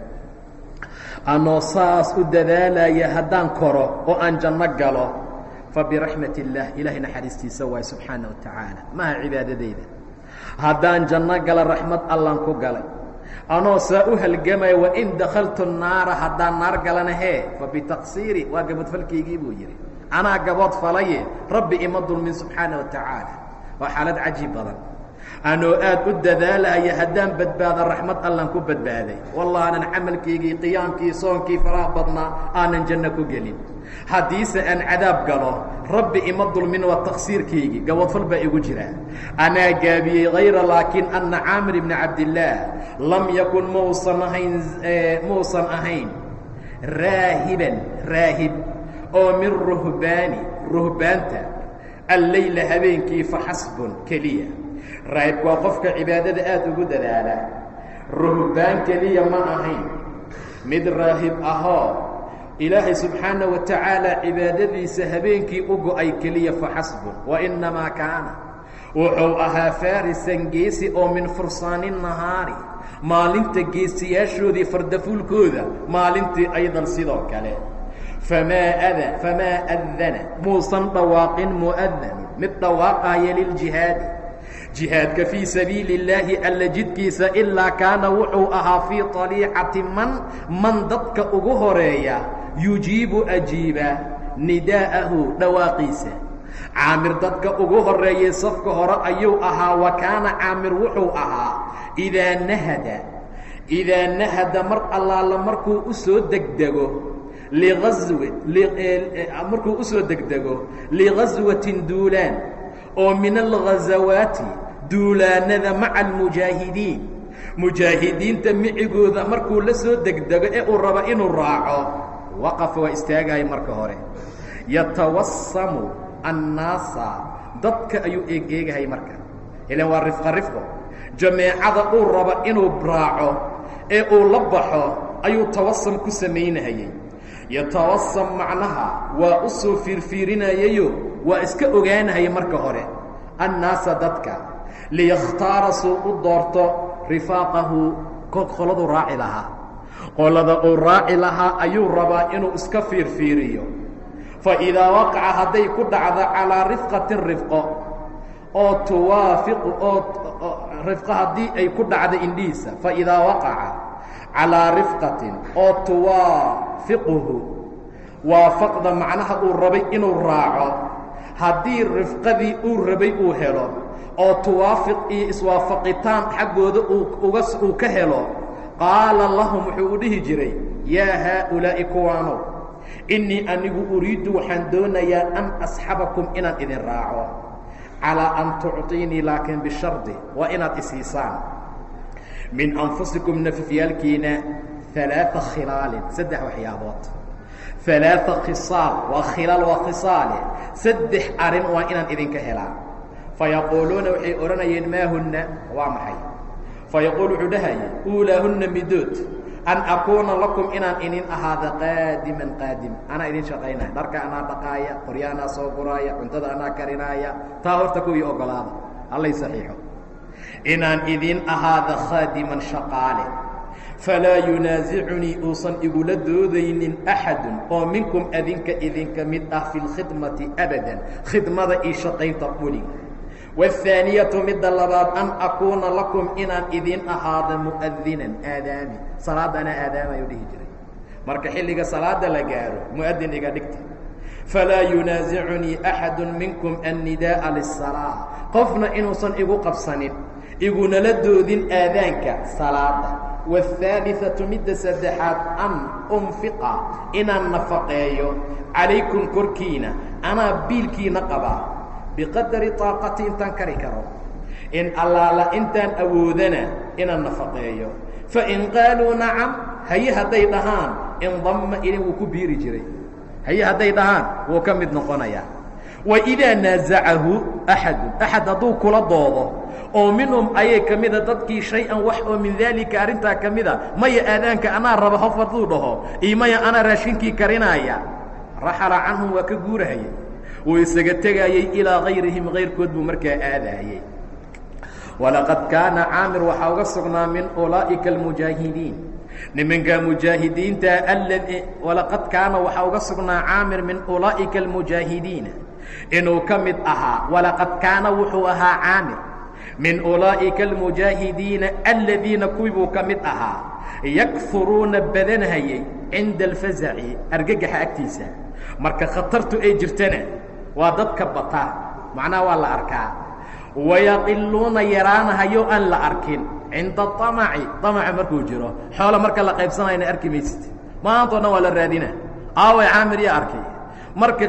anoo saas u dadaalaya haddaan koro oo aan janno galo fabiraxmat اllah ilaahay naxariistiisa waay subxaana wa tacaala maaha cibaadadayda haddaan janno gala raxmad allan ku galay anoo saa u halgamaya wain dakhaltu naara haddaan naar galana hee fabitaqsiiri waa gabadfalkaygii buu yidhi anaa gabood falaye rabbi ima dulmin subxaana wa tacaala waa xaalad cajiib badan anoo aad u dadaalaya haddaan badbaado raxmad allan ku badbaaday wallah aanan camalkaygii qiyaamkii soonkii faraha badnaa aanan janno ku gelin haddiise aan cadaab galo rabbi ima dulmin waa taqsiirkaygii gabodfal baa igu jira anaa gaabiyey hayra laakiin anna caamir ibni cabdillaah lam yakun mausan ahayn mausan ahayn raahiban raahib oo min ruhbaani ruhbaanta alleyla habeenkii faxasbun keliya raahibku waa qofka cibaadada aad ugu dadaala ruhbaan keliya ma ahayn mid raahib ahoo ilaahay subxaana wa tacaala cibaadadiisa habeenkii u go-ay keliya faxasbun wa innamaa kaana wuxuu ahaa faarisan geesi oo min fursaani nahaari maalinta geesiyaashoodii fardafuulkooda maalintii aydan sidoo kale famaa ada famaa adana muusan dhawaaqin mu'adanu mid dhawaaqaaya liljihaadi jihaadka fii sabiili اllaahi alla jidkiisa ilaa kaana wuxuu ahaa fii طaliicati man man dadka ugu horeeya yujiibu ajiiba nidaa'ahu dhawaaqiisa caamir dadka ugu horeeyay safka hore ayuu ahaa wa kaana caamir wuxuu ahaa idaa nahada idaa nahada mar allaala markuu u soo degdego liaswi markuu usoo degdego ligaswatin duulaan oo min alghazawaati duulaanada maca almujaahidiin mujaahidiinta micigooda markuu la soo degdego ee uu rabo inuu raaco waqafa waa istaagaya marka hore yatawasamu annaasa dadka ayuu eeg eegahay marka ilan waa rifqa rifqo jameecada uu rabo inuu raaco ee uu la baxo ayuu tawasam ku samaynahayey yatawasam macnaha waa u soo fiirfiirinayayo waa iska ogaanahaya marka hore annaasa dadka liyakhtaara suu u doorto rifaaqahu qoladuu raaci lahaa qolada uu raaci lahaa ayuu rabaa inuu iska fiirfiiriyo fa idaa waqaca hadday ku dhacdo calaa rifqatin rifqo oo tuwaafiqu oo rifqo haddii ay ku dhacdo indhihiisa fa idaa waqaca calaa rifqatin oo tuwaafiquhu waafaqda macnaha uu rabay inuu raaco haddii rifqadii uu rabay uu helo oo tuwaafiq iyo iswaafaqitaan xaggooda uga uu ka helo qaala lahum wuxuu u dhihi jiray yaa haaulaa'i kuwaanow innii anigu uriiddu waxaan doonayaa an asxabakum inaan idin raaco calىa an tucطiinii laakiin bishardi waa inaad isiisaan min anfusikum nafafyaalkiina ثaلaaثa khilaalin saddex waxyaabood ثaلaaثa khisaal waa khilaal waa khisaale saddex arin waa inaan idinka helaa fayaquuluuna waxay odhanayeen maa huna waa maxay fayaquul wuxuu dhahaya uulaahuna midood an akuuna lakum inaan inin ahaada qaadiman qaadim anaa idin shaqaynaya dharka anaa dhaqaaya qorya anaa soo guraaya cuntada anaa karinaaya taa horta kuwii ogolaada allay saxiixo inaan idin ahaada khaadiman shaqaale falaa yunaasicunii uusan igula doodaynin axadun oo minkum adinka idinka mid ah fi lkhidmati abadan khidmada iyo shaqaynta weliga wاthaaniyatu midda labaad an akuuna lakum inaan idin ahaada mu'adinan aadaami salaadda anaa aadaamayo dhihi jiray marka xilliga salaada la gaaro mu'adin iga dhigta falaa yunaasicunii axadu minkum annidaa'a liلsalaa qofna inuusan igu qabsanin igunala doodin aadaanka salaada wاthaaliثatu midda saddexaad an unfiqa inaan nafaqeeyo calaykum korkiina anaa biilkiina qabaa biqadari طaaqati intaan kari karo in allaala intaan awoodana inaan nafaqeeyo fain qaaluu nacam haye hadday dhahaan indamma ilin wuu ku biiri jiray haye hadday dhahaan wuu ka mid noqonayaa waidaa naasacahu axadu axad hadduu kula doodo oo minhum ayay ka mida dadkii shay-an wax oo min daalika arrintaa ka mida maya aadaanka anaa raba hof hadduu dhaho iyo maya anaa raashinkii karinaaya raxala canhum waa ka guurahayay wuu isaga tegaayey ilaa kayrihim kayrkood buu markaa aadaayey walaqad kaana caamir waxaa uga sugnaa min ulaa'ika almujaahidiin nimanka mujaahidiinta aladi walaqad kaana waxaa uga sugnaa caamir min ulaa'ika almujaahidiina inuu ka mid ahaa walaqad kaana wuxuu ahaa caamir min ulaa'ika almujaahidiina aladiina kuwii buu ka mid ahaa yakfuruuna badanhayay cinda alfazaci argagaxa agtiisa marka khatartu ay jirtana waa dadka bataa macnaha waa la arkaa wayaqiluuna yaraanahayo aan la arkin cinda amaci amaca markuu jiro xoola marka la qaybsanayna arki maysid maantao dhan waa la raadina aaway caamir iyo arkay marka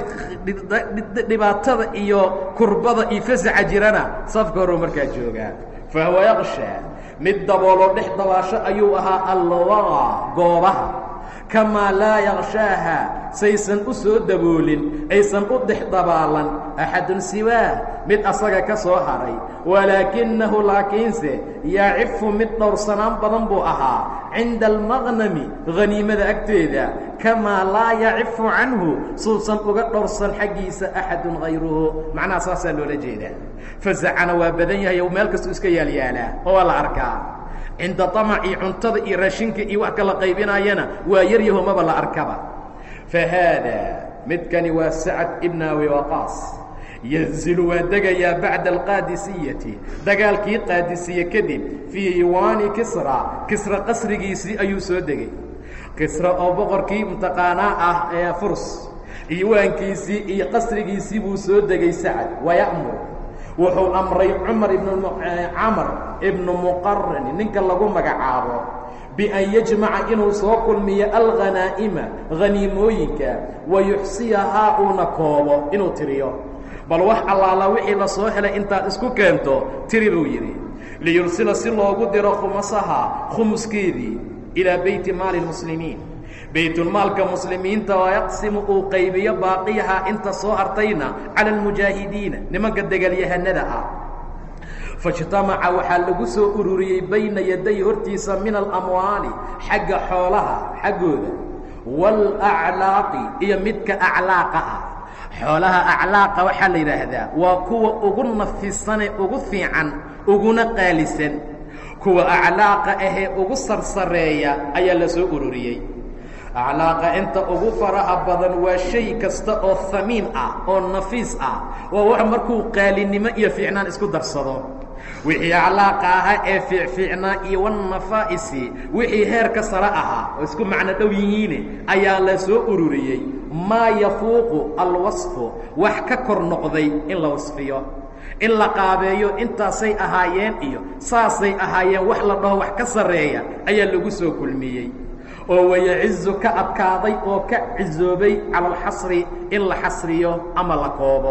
dhibaatada iyo kurbada iyo fasaxa jirana safka horuu markaa joogaa fahuwa yaqshaa mid daboolo dhex dabaasho ayuu ahaa alwaqa goobaha kamaa laa yakshaaha saysan u soo daboolin aysan u dex dabaalan axadun siwaah mid asaga ka soo haray walaakinahu laakiinse yacifu mid dhowrsanaan badan buu ahaa cinda almaqnami haniimada agteeda kamaa laa yacifu canhu suusan uga dhowrsan xaggiisa axadun hayruhu macnaha saasaa loola jeedaa fasacana waa badan yahay meel kastuu iska yaalyaalaa oo waa la arkaa cinda amacii cuntada iyo raashinka iyo wax kala qaybinaayana waa yaryaho maba la arkaba fa haadaa midkani waa sacad ibn abi waqaas yanzilu waa degayaa bacda alqaadisiyati dagaalkii qaadisiye kadib fii iwaani kisra kisra qasrigiisii ayuu soo degay kisra oo boqorkii mutaqaanaa ah ee furs iwaankiisii iyo qasrigiisii buu soo degay sacad waya'mur wuxuu amray cumar ibn camar ibnu muqarani ninka lagu magacaabo bian yajmaca inuu soo kulmiyo alghanaa'ima haniimooyinka wayuxsiyahaa uuna koobo inuu tiriyo bal wax allaala wixii la soo helay intaad isku keento tiri buu yidhi liyursila si loogu diro khumasaha khumuskeedii ilaa beyti maali lmuslimiin baytulmaalka muslimiinta waa yaqsimu uu qaybiyo baaqiyaha inta soo hartayna cala almujaahidiina nimanka degaalyahanada ah faijtamaca waxaa lagu soo ururiyey bayna yaday hortiisa min alamwaali xagga xoolaha xaggooda waalaclaaqi iyo midka aclaaqa ah xoolaha aclaaqa waxaa la yidhaahdaa waa kuwa ugu nafisane ugu fiican uguna qaalisan kuwa aclaaqa ahee ugu sarsareeya ayaa la soo ururiyey aclaaqa inta ugu faraha badan waa shay kasta oo hamiin ah oo nafiis ah waa wax markuu qaalinimo iyo fiicnaan isku darsado wixii aclaaqa ahaa ee fiicfiicnaa iyo wannafaa'isi wixii heerka sare ahaa oo isku macno dhow yihiine ayaa la soo ururiyey maa yafuuqu alwasfu wax ka kor noqday in la wasfiyo in la qaabeeyo intaasay ahaayeen iyo saasay ahaayeen wax la dhaho wax ka sarreeya ayaa lagu soo kulmiyey oo wayacizu ka adkaaday oo ka cizoobay cala alxasri in la xasriyo ama la koobo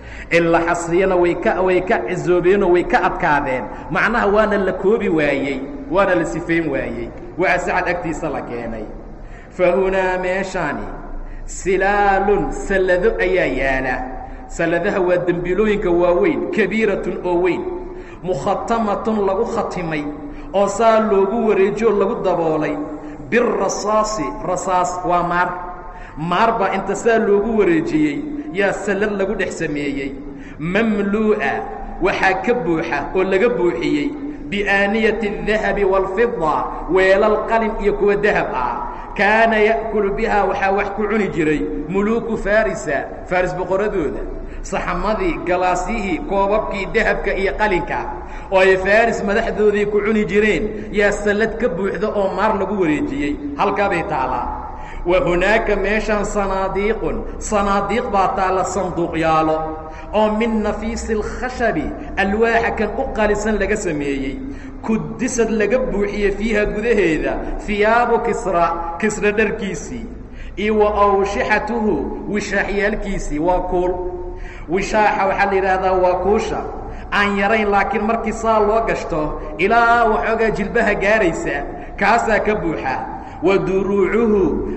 in la xasriyana way ka way ka cisoobeenoo way ka adkaadeen macnaha waana la koobi waayey waana la sifayn waayey waa sacad agtiisa la keenay fa hunaa meeshaani silaalun sallado ayaa yaala salladaha waa dembiilooyinka waaweyn kabiiratun oo weyn mukhatamatun lagu khatimay oo saa loogu wareejiyo lagu daboolay birasaasi rasaas waa maar maar baa inta saa loogu wareejiyey yaa sallad lagu dhex sameeyey mamluu'a waxaa ka buuxa oo laga buuxiyey biaaniyati الdahabi wاlfida weelal qalin iyo kuwa dahab ah kaana ya'kulu bihaa waxaa wax ku cuni jiray muluuku farisa faris boqoradooda saxamadii galaasyihii koobabkii dahabka iyo qalinka oo ay faris madaxdoodii ku cuni jireen yaa sallad ka buuxda oo maar lagu wareejiyey halkaabay taalaa wa hunaaka meeshaan sanaadiiqun sanaadiiq baa taalla sanduuqyaalo oo min nafiisi alkhashabi alwaaxa kan u qalisan laga sameeyey kudisad laga buuxiye fiiha gudaheeda hiyaabu kisra kisra dharkiisii iyo wa awshixatuhu wishaaxyaalkiisii waa kuul wishaaxa waxaa la yidhaahdaa waa kuusha aan yarayn laakiin markii saa loo gashto ilaa waxoogaa jilbaha gaaraysa kaasaa ka buuxa wa duruucuhu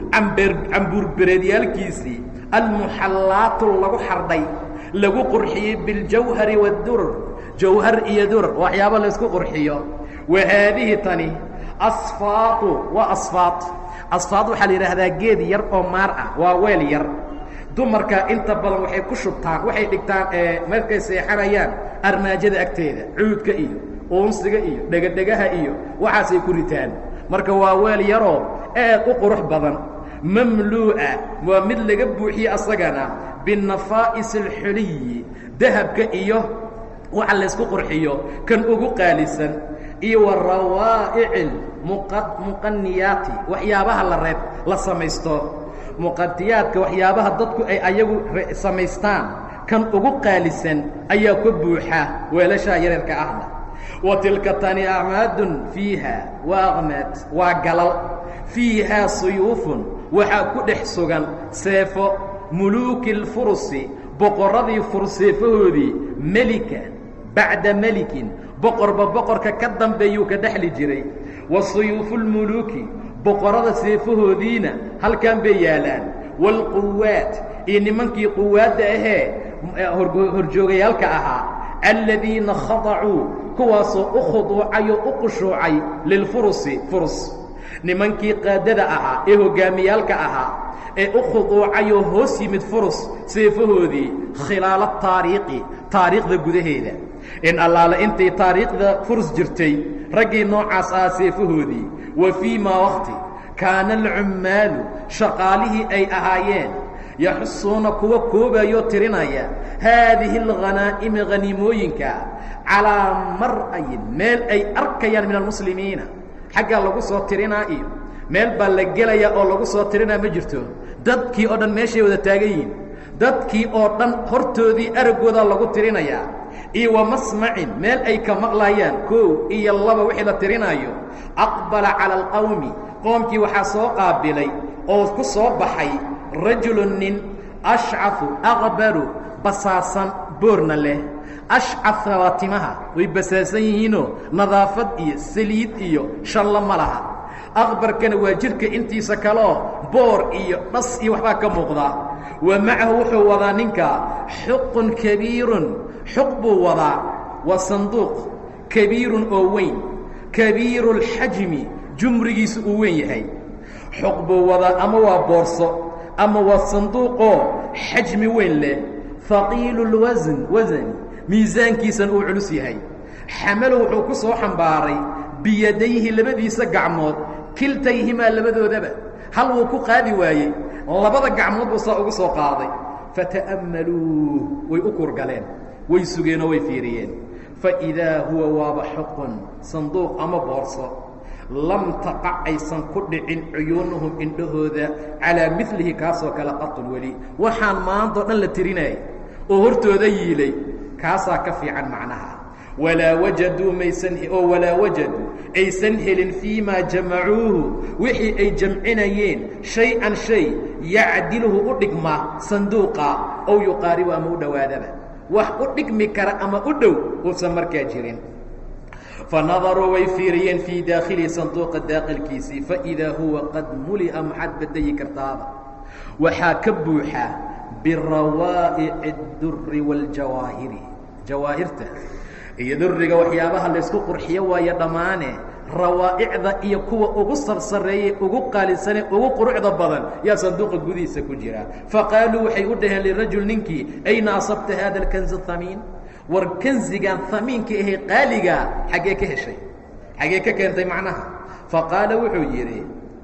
cambuurbereedyaalkiisii almuxallaatu lagu xardhay lagu qurxiyey biاljawhari waاdurar jawhar iyo durar waxyaabo laysku qurxiyo wa haadihi tani asfaatu waa asfaad asfaad waxaa la yidhaahdaa geed yar oo maar ah waa weel yar dumarka inta badan waxay ku shubtaan waxay dhigtaan markay seexanayaan armaajada agteeda cuudka iyo uunsiga iyo dhegadhegaha iyo waxaasay ku ritaan marka waa weel yaroo aad u qurux badan mamluu'a waa mid laga buuxiye asagana binafaa'is alxuliyi dahabka iyo waxa laysku qurxiyo kan ugu qaalisan iyo wa rawaa'ici muqaniyaati waxyaabaha la reeb la samaysto muqadiyaadka waxyaabaha dadku ay ayagu samaystaan kan ugu qaalisan ayaa ka buuxa weelashaa yareerka ahna wa tilka tani acmaadun fiiha waa aqmaad waa galal fiihaa suyuufun waxaa ku dhex sugan seefo muluuki اlfurusi boqorradii furseefahoodii melika bacda melikin boqorba boqorka ka dambeeyuu ka dhexli jiray wa suyuufu اlmuluuki boqorrada seefahoodiina halkan bay yaalaan wاlquwaat iyo nimankii quwaadda ahee horjoogayaalka ahaa aladiina khadacuu kuwaasoo u khuduucay oo u qushuucay lilfurusi furus nimankii qaadada ahaa ee hoggaamiyaalka ahaa ee u khuduucayoo hoos yimid furus seefahoodii khilaala taariikhi taariikhda gudaheeda in allaale intay taariikhda furus jirtay raggii noocaas ahaa seefahoodii wa fii maa wakti kaana alcummaalu shaqaalihii ay ahaayeen yaxusuuna kuwa koobayoo tirinaya haadihi alghanaa'imi haniimooyinka calaa mar'ayin meel ay arkayaan min almuslimiina xaggaa lagu soo tirinaa iyo meel baa la gelayaa oo lagu soo tirinaa ma jirto dadkii oo dhan meeshay wada taagan yihiin dadkii oo dhan hortoodii araggoodaa lagu tirinayaa iyo wa masmacin meel ay ka maqlayaan koow iyo laba wixii la tirinaayo aqbala cala alqawmi qoomkii waxaa soo qaabilay oo ku soo baxay rajulun nin ashcafu aqbaru basaasan boorna leh ashcafna waa timaha way basaasan yihiinoo nadaafad iyo saliid iyo shallo ma laha aqbarkana waa jidhka intiisa kaleo boor iyo dhas iyo waxbaa ka muuqdaa wa macahu wuxuu wadaa ninka xuqun kabiirun xuq buu wadaa waa sanduuq kabiirun oo weyn kabiiru اlxajmi jumrigiisu uu weyn yahay xuq buu wadaa ama waa boorso ama waa sanduuqoo xajmi weyn leh haqiilu اlwasn wasani miisaankiisan uu culus yahay xamalo wuxuu ku soo xambaaray biyadayhi labadiisa gacmood kiltayhimaa labadoodaba hal wuu ku qaadi waayey labada gacmood buu saa ugu soo qaaday fata'ammaluu way u kurgaleen way sugeenoo way fiiriyeen faidaa huwa waaba xuqun sanduuq ama boorso lam taqac aysan ku dhicin cuyuunuhum indhahooda calaa milihi kaasoo kale qatun weli waxaan maantao dhan la tirinayay oo hortooda yiilay kaasaa ka fiican macnaha walaa wajaduu maysan oo walaa wajaduu aysan helin fii maa jamacuuhu wixii ay jamcinayeen shay-an shay yacdiluhu u dhigma sanduuqa ow yuqaaribu ama u dhowaadaba wax u dhigmi kara ama u dhow uusan markaa jirin fanadaruu way fiiriyeen fii daakhili sanduuqa daaqilkiisii faidaa huwa qad muli'a maxaad badayi kartaaba waxaa ka buuxa birawaa'ici اduri wاljawaahiri jawaahirta iyo duriga waxyaabaha laysku qurxiyo waayo dhammaane rawaa'icda iyo kuwa ugu sarsareeyey ugu qaalisane ugu quruxda badan yaa sanduuqa gudihiisa ku jira faqaaluu waxay u dhaheen lirajul ninkii ayna asabta hada اlkanz hamiin war kanzigan hamiinka ahee qaaligaa xaggee ka heshay xaggee ka keentay macnaha faqaala wuxuu yidhi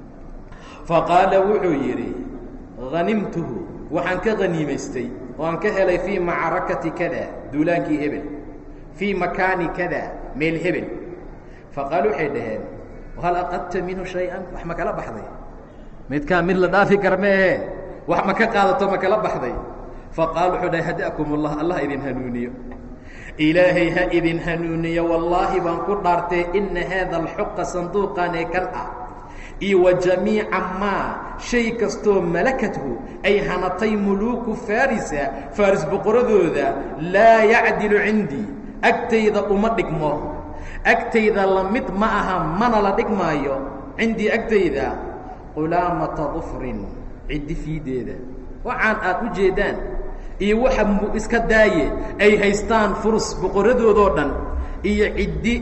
faqaala wuxuu yidhi hanimtuhu waxaan ka haniimaystay oo aan ka helay fii macrakati kada duulaankii hebel fii makaani kada meel hebel faqaalu waxay dhaheen hal aqadta minhu shay-an wax ma kala baxday midkaa mid la dhaafi kar meehe wax ma ka qaadato ma kala baxday faqaal wuxuu dhahay hadakum ullah allah idin hanuuniyo ilaahay ha idin hanuuniyo wallaahi baan ku dhaartee ina haada alxuqa sanduuqan ee kan ah iyo wa jamiica maa shay kastoo malakathu ay hanatay muluuku farisa faris boqoradooda laa yacdilu cindii agtayda uma dhigmo agtayda la mid ma aha mana la dhigmaayo cindii agtayda qulaamata dufrin ciddi fiideeda waxaan aad u jeedaan iyo waxa iska daaye ay haystaan furus boqoradoodoo dhan iyo ciddi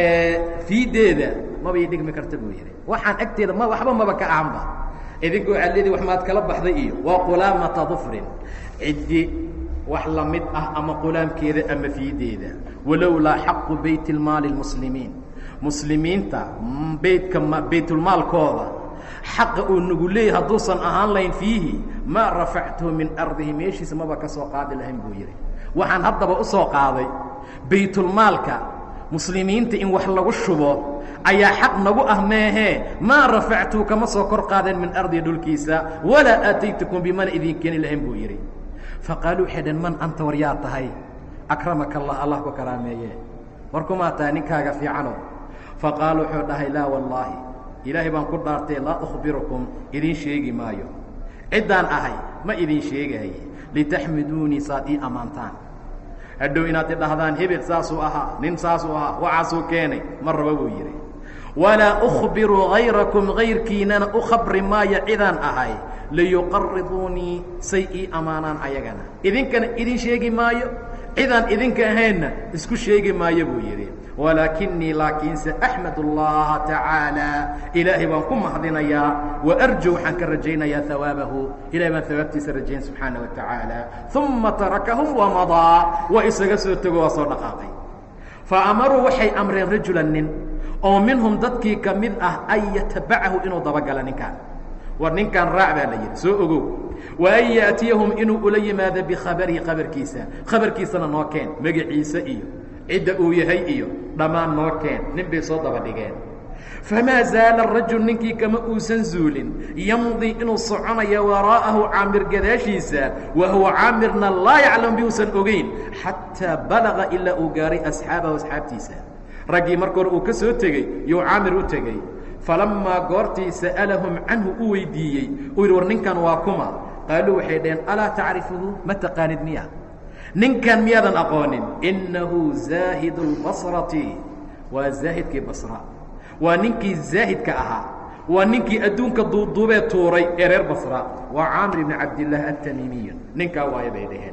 fiideeda mabay dhigmi karta buu yidhi waxaan agteeda ma waxba maba ka ahanba idinka waxaad leedihi wax maad kala baxday iyo waa qulaamata dufrin ciddi wax la mid ah ama qulaamkeeda ama fiideeda walowlaa xaqu bayt ilmaali lmuslimiin muslimiinta beytka baytulmaalkooda xaqa uu nagu leeyay hadduusan ahaan lahayn fiihi maa rafactuhu min ardihi meeshiisa maba ka soo qaadi lahayn buu yidhi waxaan haddaba u soo qaaday baytulmaalka muslimiinta in wax lagu shubo ayaa xaq nagu ah meehee maa rafactuhu kama soo kor qaadeen min ardihi dhulkiisa walaa aataytukum bimana idin keeni lahayn buu yidhi faqaaluu waxay dheen man anta war yaa tahay akramaka allah allah ku karaameeye war kumaa tahay ninkaaga fiicano faqaala wuxuu dhahay laa wallaahi ilaahay baan ku dhaartay laa ukhbirukum idiin sheegi maayo ciddaan ahay ma idin sheegaaye litaxmiduunii saad ii ammaantaan hadhow inaad idhahdaan hebel saasuu ahaa nin saasuu ahaa waxaasuu keenay ma raba buu yidhi walaa ukhbiru hayrakum hayrkiinana u khabri maayo cidaan ahay liyuqariduunii say ii ammaanaan ayagana idinkana idin sheegi maayo cidaan idinka ahaynna isku sheegi maayo buu yidhi walaakinii laakiinse axmad اllaha tacaalى ilaahay baan ku mahadinayaa waarju waxaan ka rajaynayaa hawaabahu ilahay baan hawaabtiisa rajayn subxaana wa tacaala uma tarakahum wamadaa waa isaga soo tego waa soo dhaqaaqay faamaruu waxay amreen rajula nin oo minhum dadkii ka mid ah an yatabacahu inuu dabagala ninkaan war ninkan raac baa la yidhi soo ogow wa an yaatiyahum inuu ula yimaado bikhabarihi khabarkiisa khabarkiisana noo keen magaciisa iyo cidda uu yahay iyo dhammaan noo keen nin bay soo daba dhigeen famaa zaala rajul ninkii kama uusan zuulin yamdii inuu soconayo waraa'ahu caamir gadaashiisa wa huwa caamirna laa yaclam bi uusan ogeyn xataa balaga ilaa uu gaaray asxaabahu asxaabtiisa raggii marka hore uu ka soo tegey yuu caamir u tegey falammaa goortii sa'alahum canhu u weydiiyey uu yidhi war ninkan waa kuma qaaluu waxay dhaheen alaa tacrifuhu ma taqaanid miya ninkan miyaadan aqoonin innahu zaahidu اlbasrati waa zaahidkii basra waa ninkii zaahidka ahaa waa ninkii adduunka duuduubee tuuray ee reer basra waa caamir ibni cabdillaah altamiimiyu ninkaa waayo bay dhaheen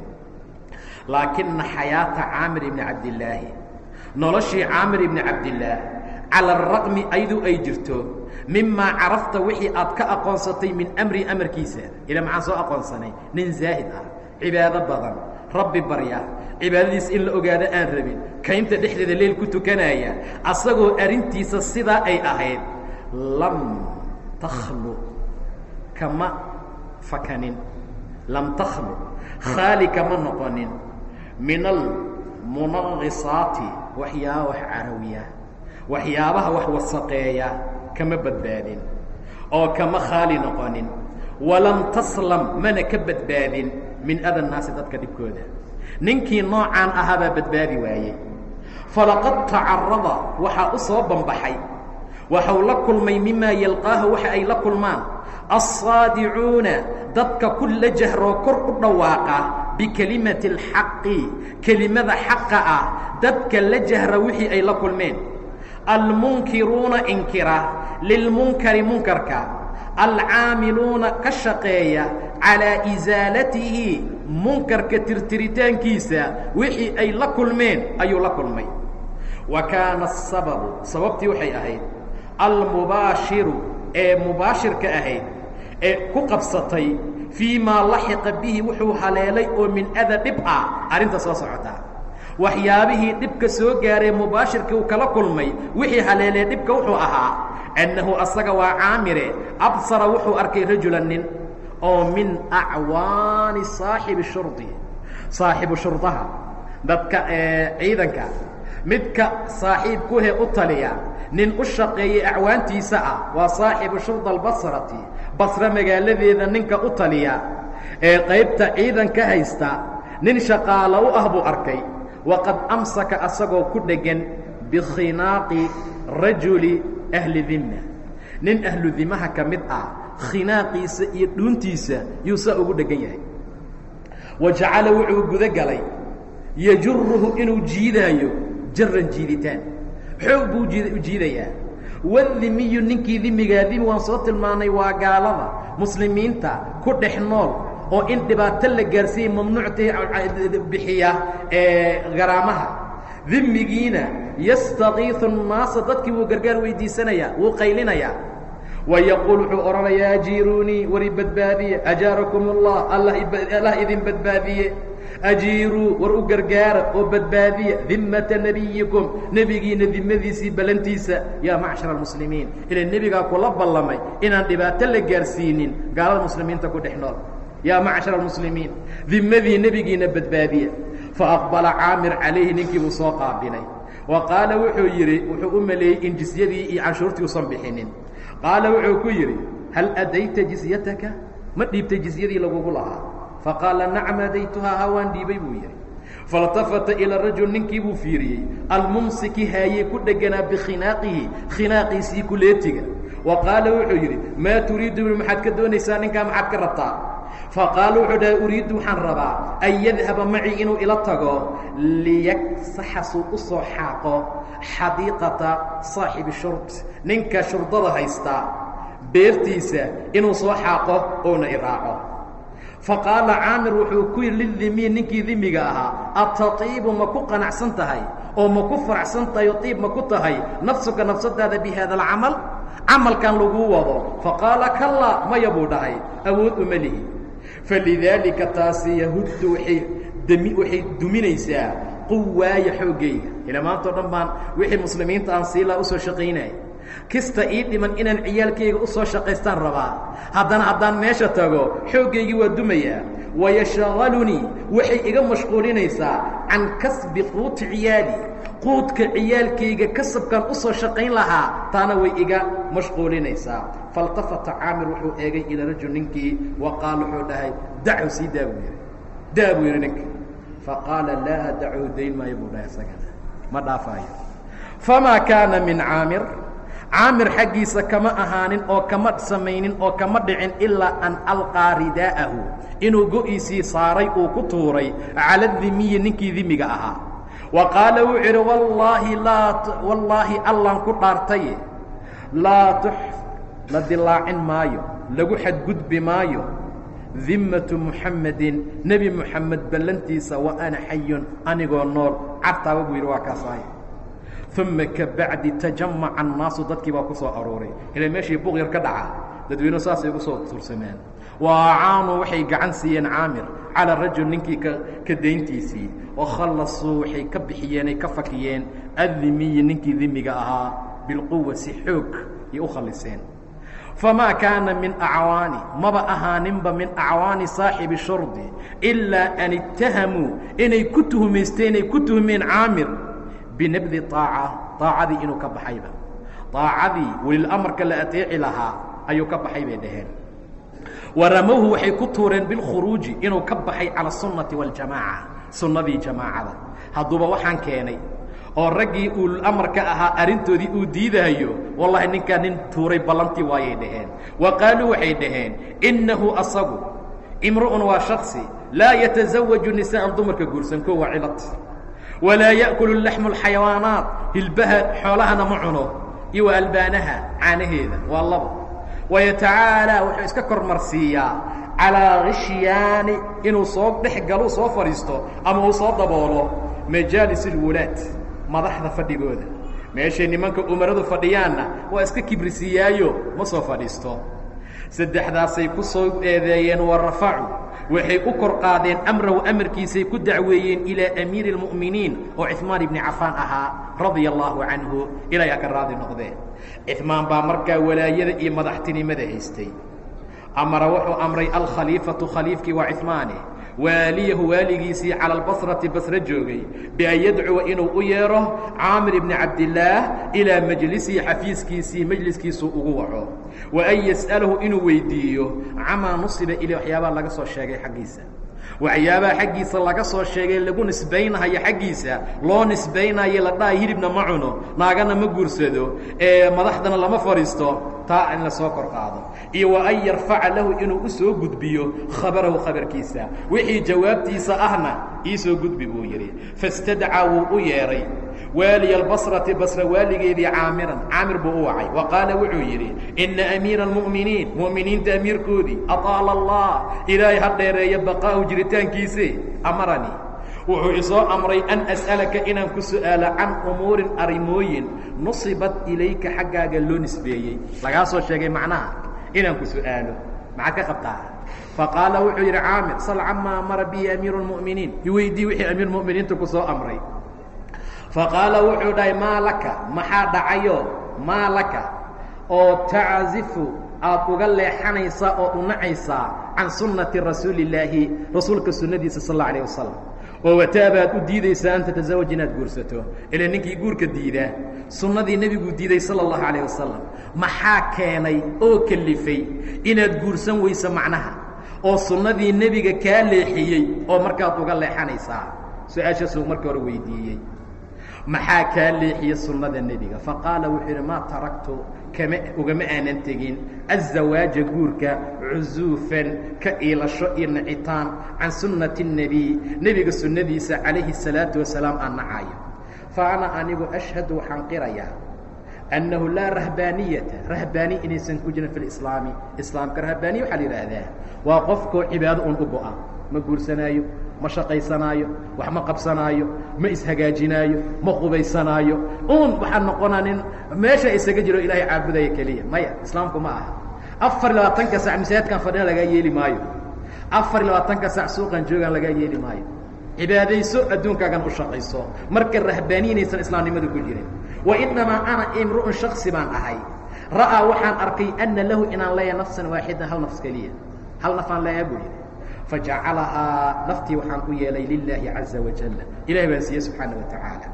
laakina xayaata caamir ibni cabdillaahi noloshii caamir ibni cabdillaah cala araqmi ayadu ay jirto mimaa carafta wixii aad ka aqoonsatay min amri amarkiisa ila maxaan soo aqoonsanay nin zaahid ah cibaado badan rabbi barya cibaadadiis in la ogaado aan rabin kaynta dhexdeeda leel ku tukanaya asagoo arrintiisa sidaa ay ahayd lam takhlu kama fakanin lam takhlu khaali kama noqonin min almunaqisaati waxyaaba wax carawiya waxyaabaha wax wasaqeeya kama badbaadin oo kama khaali noqonin walam taslam mana ka badbaadin min ada naasi dadka dhibkooda ninkii noocaan ahaabaa badbaadi waayey falaqad tacarada waxaa u soo bambaxay waxau la kulmay mimaa yalqaaha waxa ay la kulmaan alsaadicuuna dadka ku la jahroo kor u dhawaaqa bikelimati alxaqi kelimada xaqa ah dadka la jahra wixii ay la kulmeen almunkiruuna inkira lilmunkari munkarka alcaamiluuna ka shaqeeya calaa isaalatihi munkarka tirtiritaankiisa wixii ay la kulmeen ayuu la kulmay wa kaana asababu sababtii waxay ahayd almubaashiru ee mubaashirka ahayd ee ku qabsatay fii maa laxiqa bihi wuxuu haleelay oo min ada dhib ah arrinta soo socotaa waxyaabihii dhibka soo gaaray mubaashirka uu kala kulmay wixii haleelee dhibka wuxuu ahaa annahu asaga waa caamire absara wuxuu arkay rajulan nin oo min acwaani saaxibi shurdi saaxibu shurdaha dadka ciidanka midka saaxiib kuhe u taliya nin u shaqeeyey acwaantiisa ah waa saaxibu shurda albasrati basre magaaladeeda ninka u taliya ee qaybta ciidanka haysta nin shaqaalo u ah buu arkay waqad amsaka asagoo ku dheggan bikhinaaqi rajuli ahli dimma nin ahlu dimaha ka mid ah khinaaqiisa iyo dhuuntiisa yuu saa ugu dheggan yahay wa jacala wuxuu guda galay yajuruhu inuu jiidaayo jaran jiiditaan xoog buu u jiidayaa wadimiyu ninkii dimigaa dimi waan soo tilmaanay waa gaalada muslimiinta ku dhex nool oo in dhibaato la gaarsiiyey mamnuucta bixiya garaamaha dimigiina yastakiiu الnaasa dadkii wuu gargaar weydiisanayaa wuu qaylinayaa wayaquul wuxuu odhanayaa ajiiruunii wari badbaadiye ajaarakum اllah allah idin badbaadiye ajiiruu war u gargaara oo badbaadiya dimata nebiyikum nebigiina dimadiisii ballantiisa yaa macshar almuslimiin ila nebigaa kula ballamay inaan dhibaato la gaarsiinin gaalada muslimiinta ku dhex nool yaa macshar almuslimiin dimadii nebigiina badbaadiya faaqbala caamir calayhi ninkii buu soo qaabilay wa qaala wuxuu yidhi wuxuu u maleeyey in jisyadii iyo canshuurtii usan bixinin qaala wuxuu ku yidhi hal adayta jizyataka ma dhiibtay jizyadii lagugu lahaa faqaala nacam adaytuhaa hawaan dhiibay buu yidhi faاltafata ilى rajul ninkii buu fiiriyey almumsiki haayey ku dheganaa bikinaaqihi khinaaqiisii kuleetiga wa qaala wuxuu yidhi maa turiidu maxaad ka doonaysaa ninkaa maxaad ka rabtaa faqaala wuxuu dhahay uriiddu waxaan rabaa an yadhaba macii inuu ila tago liyagsaxa suu u soo xaaqo xadiiqata saaxibi shurd ninka shurdada haystaa beertiisa inuu soo xaaqo oona iraaco faqaala caamir wuxuu ku yidhi lidimiin ninkii dimiga ahaa atatiibu ma ku qanacsan tahay oo ma ku faracsan tahay oo tiib ma ku tahay nafsuka nafsadaada bi haada alcamal camalkan laguu wado faqaala kallaa maya buu dhahay awood uma lihi falidaalika taasi yahuddu waay dmi waxay duminaysaa quwaaya xooggayga ila maanta o dhan baan wixii muslimiinta aan siilaa usoo shaqaynaya kista ii dhiman inaan ciyaalkayga u soo shaqaystaan rabaa haddana haddaan meesha tago xooggaygii waa dumayaa wayashaqalunii waxay iga mashquulinaysaa can kasbi quuti ciyaali quudka ciyaalkayga kasabkaan u soo shaqayn lahaa taana way iga mashquulinaysaa faاltafata caamir wuxuu eegay ilaa rajul ninkii wa qaal wuxuu dhahay dacu sii daa buu yidhi daa buu yidhi ninka faqaala laa dacu dayn maayo buu dhahay isagana ma dhaafaayo famaa kaana min caamir caamir xaggiisa kama ahaanin oo kama samaynin oo kama dhicin ilaa an alqaa ridaa'ahu inuu go'iisii saaray uu ku tuuray cala dimiyi ninkii dimiga ahaa wa qaala wuxuu idhi wallaahi laa wallaahi allaan ku dhaartaye laa tux la dilaacin maayo lagu xadgudbi maayo dimmatu muxamedin nebi moxamed ballantiisa wa ana xayun anigoo nool cartaaba buu yidhi waa kaasaay uma kabacdi tajamaca annaasu dadkii baa ku soo arooray ila meeshii buq yar ka dhaca dadweynuhu saasay ugu soo tursameen wa acaanuu waxay gacan siiyeen caamir calaa rajul ninkii ka ka dayntiisii oo khallasuu waxay ka bixiyeen ay ka fakiyeen addimiyi ninkii dimiga ahaa bilquwa si xoog ay u khalliseen famaa kaana min acwaani maba ahaaninba min acwaani saaxibi shurdi ilaa an ittahamuu inay ku tuhumaysteen ay ku tuhmeen caamir binabdi aaca aacadii inuu ka baxayba aacadii welilamarka la ateeci lahaa ayuu ka baxay bay dhaheen waramowhu waxay ku tuureen bilkhuruuji inuu ka baxay cala sunnati waاljamaaca sunnadii jamaacada hadduuba waxaan keenay oo raggii uulamarka ahaa arrintoodii uu diidaayo wallahi ninkaa nin tuuray ballantii waayay dhaheen wa qaaluu waxay dhaheen innahu asagu imru'un waa shaksi laa yatasawaju nisaa'an dumarka guursan ko waa cilad walaa ya'kulu laxmu alxayawaanaat hilbaha xoolahana ma cuno iyo wa albaanaha caanaheeda waa labo wayatacaalaa wuxuu iska kormarsiiyaa calaa khishyaani inuu soo dhex galo soo fadhiisto ama uu soo daboolo majaalis alwulaad madaxda fadhigooda meeshay nimanka umaradu fadhiyaanna waa iska kibrisiiyaayo ma soo fadhiisto saddexdaasay ku soo eedeeyeen wa rafacu waxay u kor qaadeen amrahu amarkiisay ku dacweeyeen ilaa amiiri اlmu'miniin oo cثmaan ibni cafaan ahaa radia allaahu canhu ilaahay ha ka raadi noqdeen cثmaan baa markaa walaayada iyo madaxtinimada haystay amara wuxuu amray alkhaliifatu khaliifkii waa cثmaane waaliyahu waaligiisii calى اlbasrati basre joogay bian yadcuwa inuu u yeedho caamir ibni cabdillaah ilaa majlisihi xafiiskiisii majliskiisuu ugu waco wa an yas'alahu inuu weydiiyo camaa nusiba ilay waxyaabaha laga soo sheegay xaggiisa waxyaabaha xaggiisa laga soo sheegay lagu nisbaynayo xaggiisa loo nisbaynayo la dhahay hilibna ma cuno naagana ma guursado ee madaxdana lama fadhiisto taa in la soo kor qaado iyo wa an yarfaca lahu inuu u soo gudbiyo khabarahu khabarkiisa wixii jawaabtiisa ahna ii soo gudbi buu yidhi fastadcaa wuu u yeedhay waaliya albasrati basra waaligeedii caamiran caamir buu u wacay wa qaala wuxuu yidhi inna amiira almu'miniin mu'miniinta amiirkoodii ataala allah ilaahay ha dheereeya baqaa'u jiritaankiise amaranii wuxuu isoo amray an as'alaka inaan ku su'aalo can umuurin arrimooyin nusibat ilayka xaggaaga loo nisbeeyey lagaa soo sheegay macnaha inaan ku su'aalo maxaad ka qabtaa faqaala wuxuu yidhi caamir sal camaa amara bihi amiiru lmu'miniin iweydii wixii amiir mu'miniinta ku soo amray faqaala wuxuu dhahay maa laka maxaa dhacayo maa laka oo taczifu aad uga leexanaysaa oo unacaysaa can sunnati rasuuli illaahi rasuulka sunnadiisa sal alla alayh wasalam oo wataabaad u diidaysaa an tatasawaj inaad guursato ila ninkii guurka diidaa sunnadii nebiguu diiday sala allahu calayh wasalam maxaa keenay oo kelifay inaad guursan weyso macnaha oo sunnadii nebiga kaa leexiyey oo markaad uga leexanaysaa su-aashaasuu markii hore weydiiyey maxaa kaa leexiye sunnada nebiga faqaala wuxuu yidhi maa taraktu kama ugama aanan tegin azawaaja guurka cusuufan ka iilasho iyo nacitaan can sunnati الnebiy nebiga sunnadiisa calayhi الsalaatu wasalaam aan nacayo fa ana anigu ashhadu waxaan qirayaa annahu laa rahbaaniyata rahbaani inaysan ku jirin fi lislaami islaamka rahbaaniya waxaa la yidhaahdaa waa qofkoo cibaado un u go-a ma guursanaayo ma shaqaysanaayo wax ma qabsanaayo ma ishagaajinaayo ma qubaysanaayo un waxaa noqonaa nin meesha isaga jiro ilaahay caabudaya keliya maya islaamku ma aha afar iyo labaatanka sac masaajidkan fadhina lagaa yeeli maayo afar iyo labaatanka sac suuqan joogaan lagaa yeeli maayo cibaadayso adduunkaagan u shaqayso marka rahbaaniinaysan islaamnimadu ku jirin wa inamaa ana imru'un shaksi baan ahay ra'aa waxaan arkay anna lahu inaan leeyahay nafsan waaxidan hal nafs keliya hal nafaan leeyaha buu yidhi fajacalahaa naftii waxaan u yeelay lilaahi caza wajalla ilahay baan siiyey subxaana wa tacaala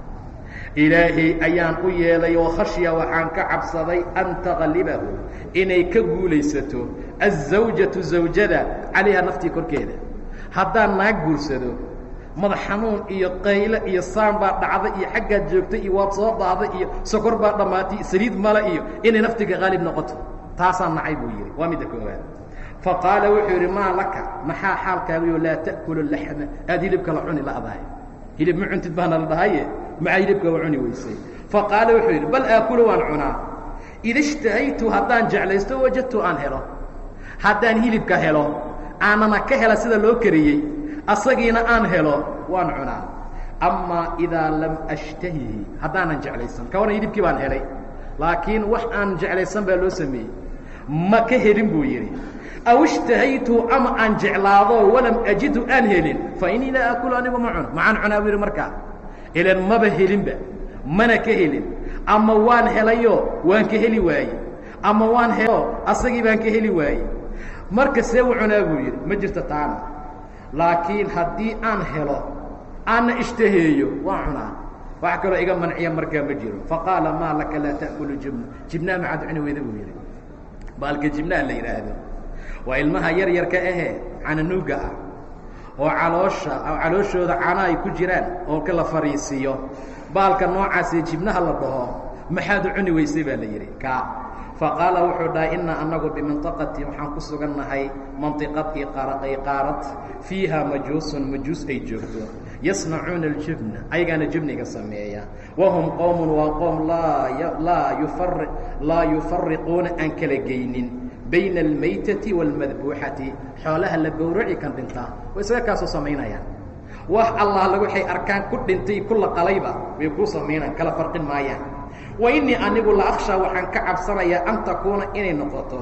ilaahay ayaan u yeelay oo khashya waxaan ka cabsaday an taqlibahu inay ka guulaysato azawjatu zawjada calayha naftii korkeeda haddaan naag guursado madax xanuun iyo qayle iyo saan baa dhacda iyo xaggaad joogta iyo waad soo daada iyo sokor baa dhammaatay saliid male iyo inay naftiga qaalib noqoto taasaan nacay buu yidhi waa midda koowaad faqaala wuxuu yidhi maa laka maxaa xaalkaagiyo laa ta'kulu laxma aad hilibka la cuni la'dahay hilib ma cuntid baana la dhahaye maxaa hilibka wa cuni weysay faqaala wuxuu yidhi bal aakulu waan cunaa ida ishtahaytu haddaan jeclaysto wajadtu aan helo haddaan hilibka helo aanana ka hela sida loo kariyey asagiina aan helo waan cunaa amaa idaa lam ashtahihi haddaanan jeclaysan ka waran hilibkii baan helay laakiin wax aan jeclaysan baa loo sameeyey ma ka helin buu yidhi aw ishtahaytu ama aan jeclaado walam ajidhu aan helin fa inii laa akulu anigu ma cuno maxaan cunaa buu yidhi markaa ilan maba helinba mana ka helin ama waan helayo waan ka heli waaye ama waan helo asagii baan ka heli waaye marka see u cunaa buu yidhi ma jirto taana laakiin haddii aan helo aanna ishtaheeyo waan cunaa wax kaloo iga manciya markaa ma jiro faqaala maa laka laa ta'kulu jibna jibnaha maxaad cuni weyda buu yidhi baalka jibnaha la yidhaahdo waa ilmaha yar yarka ahee cananuuga ah oo caloosha calooshooda cana ay ku jiraan oo ka la fariisiiyo baalka noocaasee jibnaha la dhaho maxaad u cuni weysay baa la yidhi ka faqaala wuxuu dhahay inaa anagu bimanطaqati waxaan ku sugannahay manطiqad iyo qaarad fiiha majuusun majuus ay joogto yasnacuuna اljubna ayagaana jubniga sameeya wahum qowm waa qoom laa yufariquuna aan kala geynin bayna almaytati wاlmadbuuxati xoolaha la gowraci kan dhintaa way isaga kaasoo samaynayaan wax allaala waxay arkaan ku dhintay ku la qalayba way kuu samaynaan kala farqin maayaan wa innii anigu la akhshaa waxaan ka cabsanayaa an takuuna inay noqoto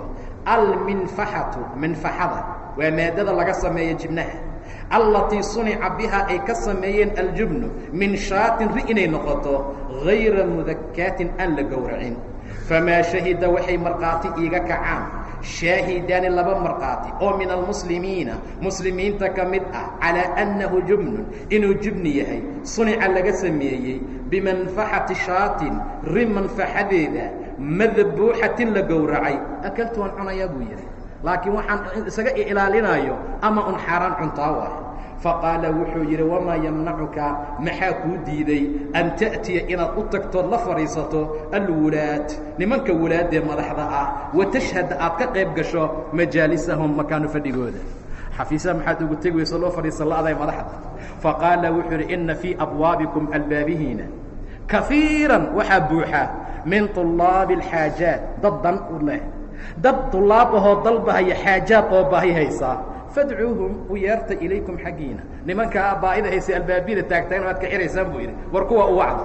alminfaxatu minfaxada waa maadada laga sameeya jibnaha allatii sunica bihaa ay ka sameeyeen aljubnu min shaatin ri inay noqoto hayra mudakaatin aan la gowracin famaa shahida waxay markhaati iiga kacaan shaahidaani laba markhaati oo min almuslimiina muslimiinta ka mid ah calaa annahu jubnun inuu jubni yahay sunica laga sameeyey bimanfaxati shaatin ri manfaxadeeda madbuuxatin la gowracay akaltu waan cunayaa buu yidhi laakiin waxaan isaga ilaalinayo ama un xaaraan cuntaa waay faqaala wuxuu yidhi wamaa yamnacuka maxaa kuu diiday an ta'tiya inaad u tagtood la fadhiisato alwulaad nimanka wulaadee madaxda ah wa tashhad aad ka qayb gasho majaalisahum makaanu fadhigooda xafiisaha maxaad ugu tegi weyso loo fadhiisa la-day madaxda faqaala wuxuu yidhi inna fii abwaabikum albaabihiina kafiiran waxaa buuxa min طulaabi اlxaajaat dad dan u leh dad طulaab ahoo dalbahaya xaajaad oo baahi haysaa fadcuuhum u yeerta ilaykum xaggiina nimankaa baa'ida haysay albaabiyada taagtaan waad ka xiraysaan buu yidhi war kuwa u wacda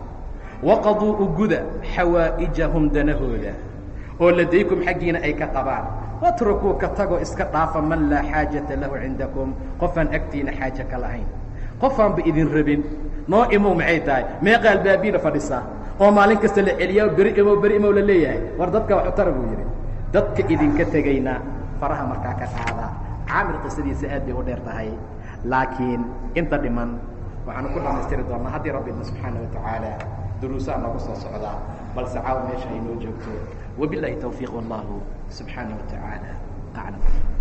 waqaduu u guda xawaa'ijahum danahooda oo ladaykum xaggiina ay ka qabaan watrukuu ka tagoo iska dhaafa man laa xaajata lahu cindakum qofaan agtiina xaaje ka lahayn qofaanba idin rabin noo imow maxay tahay meeqa albaabiyada fadhisaa oo maalin kasta la celiyaa beri imow beri imow la leeyahay war dadka wax u tara buu yidhi dadka idinka tegayna faraha markaa ka qaada caamir qisadiisa aad bay u dheer tahay laakiin inta dhiman waxaanu ku dhamaystiri doonnaa haddii rabbina subxaana wa tacaala duruusaa noogu soo socdaa balse caawa meesha ay noo joogto wabilaahi tawfiiq wallahu subxaana wa tacaala aclam